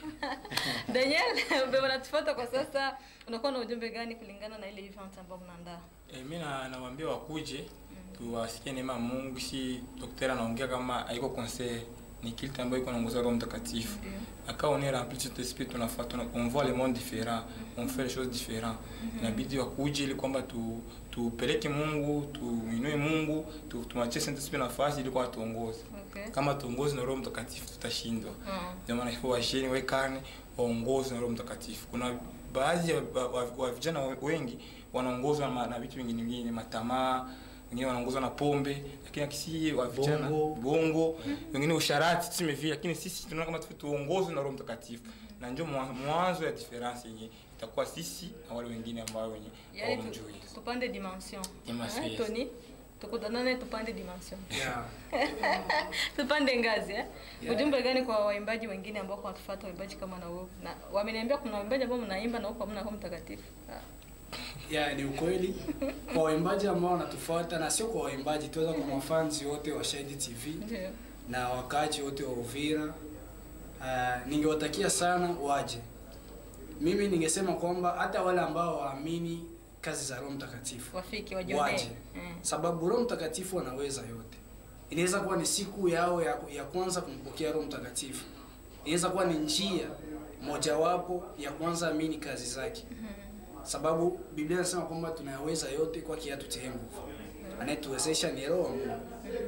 Daniel, mbona unatufuata kwa sasa? Unakuwa na ujumbe gani kulingana na ile event ambayo mnaandaa? E, mi na- nawaambia wakuje tuwasikie neema ya mungu si daktari anaongea kama haiko conseil ni kilte ambayo iko naongoza roho mtakatifu na quand on est rempli de cet esprit tunafaa tuna, on voit le monde différent on fait les choses différents inabidi wakuje ili kwamba tu tupeleke mungu tuinue mungu tu- tumachie saint esprit nafasi ili kwa tuongoze Okay. kama tuongozi na roho mtakatifu tutashindwa Mm. ndio maana hivyo washeni wekane waongozwe na roho mtakatifu kuna baadhi ya wa, wa, wa vijana wengi wanaongozwa na, na vitu vingine vingine matamaa wengine wanaongozwa na pombe lakini akisi wa vijana Bongo. bongo wengine usharati tuseme vile lakini sisi tunaona kama tu- tuongozwe na roho mtakatifu na ndio mwa- mwanzo ya difference yenye itakuwa sisi na wale wengine ambao wenye yani tu- hawamjui tupande dimension Dimension, Eh, yes. tony tukutanane tupande dimension Yeah. tupande ngazi eh? Yeah. ujumbe gani kwa waimbaji wengine ambao wanatufuata waimbaji kama na wewe na wameniambia kuna waimbaji ambao mnaimba na huko hamna roho mtakatifu Ah. ya ni ukweli kwa waimbaji ambao wanatufuata na sio kwa waimbaji tuweza kwa mafanzi wote wa Shahidi TV Ndio. na wakaaji wote wa Uvira uh, ningewatakia sana waje. Mimi ningesema kwamba hata wale ambao waamini kazi za Roho Mtakatifu wafiki wajionee waje, Mm. sababu Roho Mtakatifu anaweza yote. Inaweza kuwa ni siku yao ya, ya kwanza kumpokea Roho Mtakatifu, inaweza kuwa ni njia mojawapo ya kwanza amini kazi zake sababu Biblia inasema kwamba tunayaweza yote kwa kiatu cha nguvu. Anayetuwezesha ni Roho wa Mungu.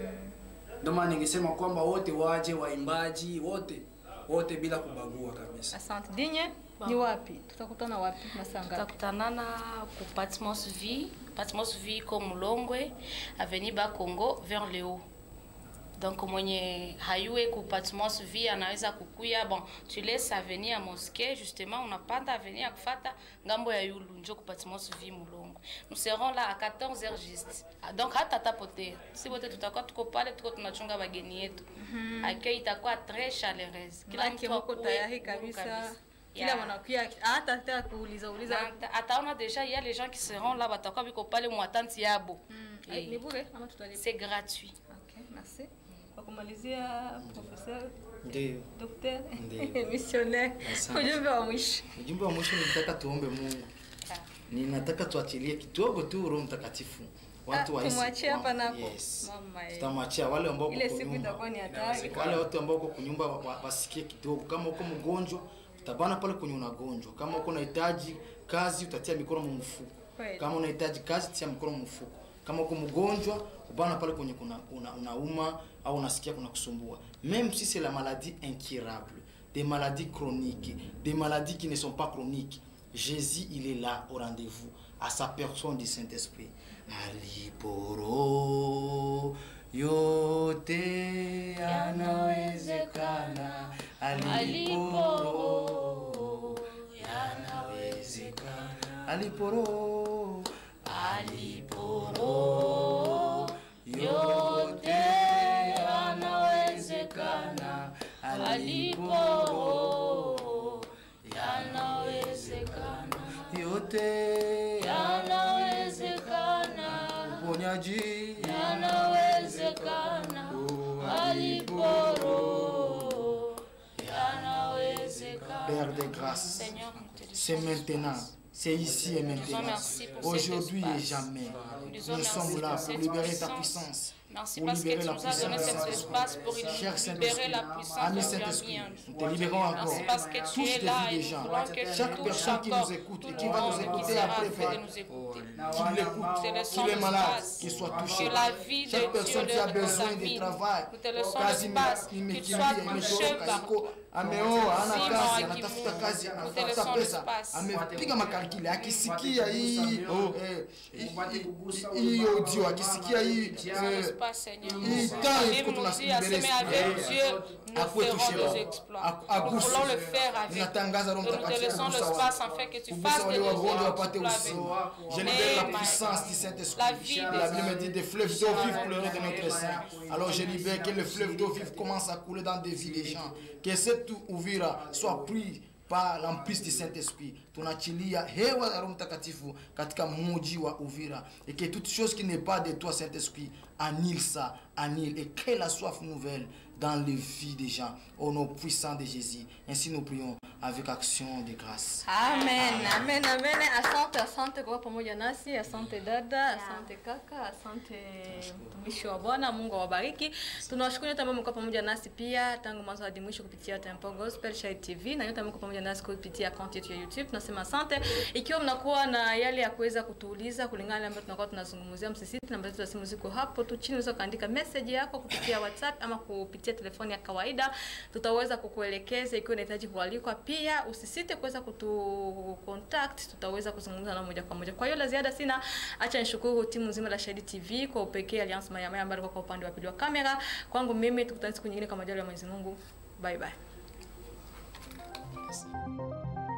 Ndio maana ningesema kwamba wote waje, waimbaji wote wote bila kubagua kabisa. asante dinye ni wapi tutakutana wapi masaa ngapi tutakutanana ku patmos v patmos v iko mulongwe avenue bakongo vers le haut donc mwenye hayue ku patmos v anaweza kukuya bon tu laisse avenue ya mosquée justement unapanda avenue ya kufata ngambo ya yulu njo ku patmos v mulongwe nous serons là à 14 heures juste Ah, donc hata tapotea si wote tutakuwa tuko pale tuko tunachunga bageni yetu Mhm. accueil itakuwa très chaleureuse kila Maanake mtu muko akuwe tayari huru kabisa kila Yeah. mwanakuya hata hata kuuliza uliza Na- ataona déjà il y a les gens qui seront là batakuwa biko pale mwatante yabo Eh, ni bure ama tutalipa c'est gratuit okay merci kwa kumalizia professeur Ndio. docteur Ndio. missionnaire Asante. ujumbe wa mwisho ujumbe wa mwisho nilitaka tuombe mungu ninataka tuachilie kidogo tu roho mtakatifu watu Ah, wahisi tumwachie hapa kwamba- nako yes. mama eh. tutamwachia wale ambao ile wako siku nyuma. itakuwa ni hatari wale wote ambao uko kunyumba wa- wa- wasikie kidogo kama uko mgonjwa utabana pale kwenye unagonjwa kama uko unahitaji kazi utatia mikono mu mfuko Kweli. kama unahitaji kazi tia mikono mu mfuko kama uko mgonjwa ubana pale kwenye kuna una, unauma au unasikia kuna kusumbua même si c'est la maladie incurable des maladies chroniques des maladies qui ne sont pas chroniques Jésus il est là au rendez-vous à sa personne du Saint-Esprit aliporo yote yanawezekana aliporo yanawezekana aliporo aliporo yote yanawezekana aliporo yanawezekana yote yanawezekana uponyaji yanawezekana aliporo yanawezekana Père de grâce Seigneur c'est maintenant c'est ici et maintenant merci pour cet aujourd'hui et espace. jamais Nous disons nous merci sommes là pour pour cette libérer ta puissance. puissance Merci pour parce que libérer tu la nous as donné puissance cet espace pour Cher libérer Saint-Esprit, la puissance Ami que tu as mis Saint-Esprit, en nous nous. te libérons encore. Merci parce que tu Touche es des là vies et des gens. nous voulons que tu Chaque touches personne qui encore nous écoute et tout qui le va nous monde qui écouter sera après, fait de Père, nous écouter. qu'il l'écoute, Nous te laissons qu'il est malade, l'espace. qu'il soit Que touché. la vie de Chaque Dieu personne qui a le besoin de contamine. travail, Nous te laissons kazi l'espace. Qu'il imekimbia, soit touché imetoroka, par iko ameoa, hana Zima kazi, wa anatafuta kimungu. kazi, Nous te anatafuta laissons pesa, l'espace. amepiga makalkile, akisikia hii eh, hii audio, akisikia hii Laissons eh, l'espace, Seigneur. hii La temps Bible iko nous dit, tunasibere aseme avec Dieu, nous Akuwe ferons touché nos Baba. exploits. Aku- Nous aguse. voulons le faire avec. Ninatangaza Roho Nous te Mtakatifu laissons kugusa l'espace watu. afin que tu Kugusa fasses de wale nos wagonjwa wapate exploits uzima. avec. Je libère la Amen. puissance du Saint-Esprit. La vie La des Bible me dit des fleuves d'eau vive Amen. couleront de notre sein. Alors je libère que le fleuve d'eau vive commence à couler dans des vies des gens. Que cette Uvira soit pris par l'emprise du Saint-Esprit. Tunaachilia hewa ya Roho Mtakatifu katika mji wa Uvira. Et que toute chose qui n'est pas de toi, Saint-Esprit, annule ça, annule. Et que la soif nouvelle dans les vies des gens. Au nom puissant de Jésus. Ainsi nous prions avec action de grâce. Amen, amen, amen. Asante, asante kwa pamoja nasi. Asante dada, asante kaka, asante mtumishi wa Bwana. Mungu awabariki. Tunawashukuru nyote ambao mko pamoja nasi pia tangu mwanzo hadi mwisho kupitia Temple Gospel Shine TV na nyote ambao mko pamoja nasi kupitia account yetu ya YouTube. Tunasema asante. Ikiwa mnakuwa na yale ya kuweza kutuuliza kulingana na ambayo tunakuwa tunazungumzia, msisite, namba zetu za simu ziko hapo tu chini, unaweza kaandika message yako kupitia WhatsApp ama kupitia telefoni ya kawaida, tutaweza kukuelekeza ikiwa unahitaji kualikwa. Pia usisite kuweza kutu contact, tutaweza kuzungumza na moja kwa moja. Kwa hiyo la ziada sina, acha nishukuru timu nzima la Shahidi TV kwa upekee Alliance Maya Maya ambayo alikuwa kwa upande wa pili wa kamera. Kwangu mimi tukutane siku nyingine kwa majaliwa ya Mwenyezi Mungu. Bye bye.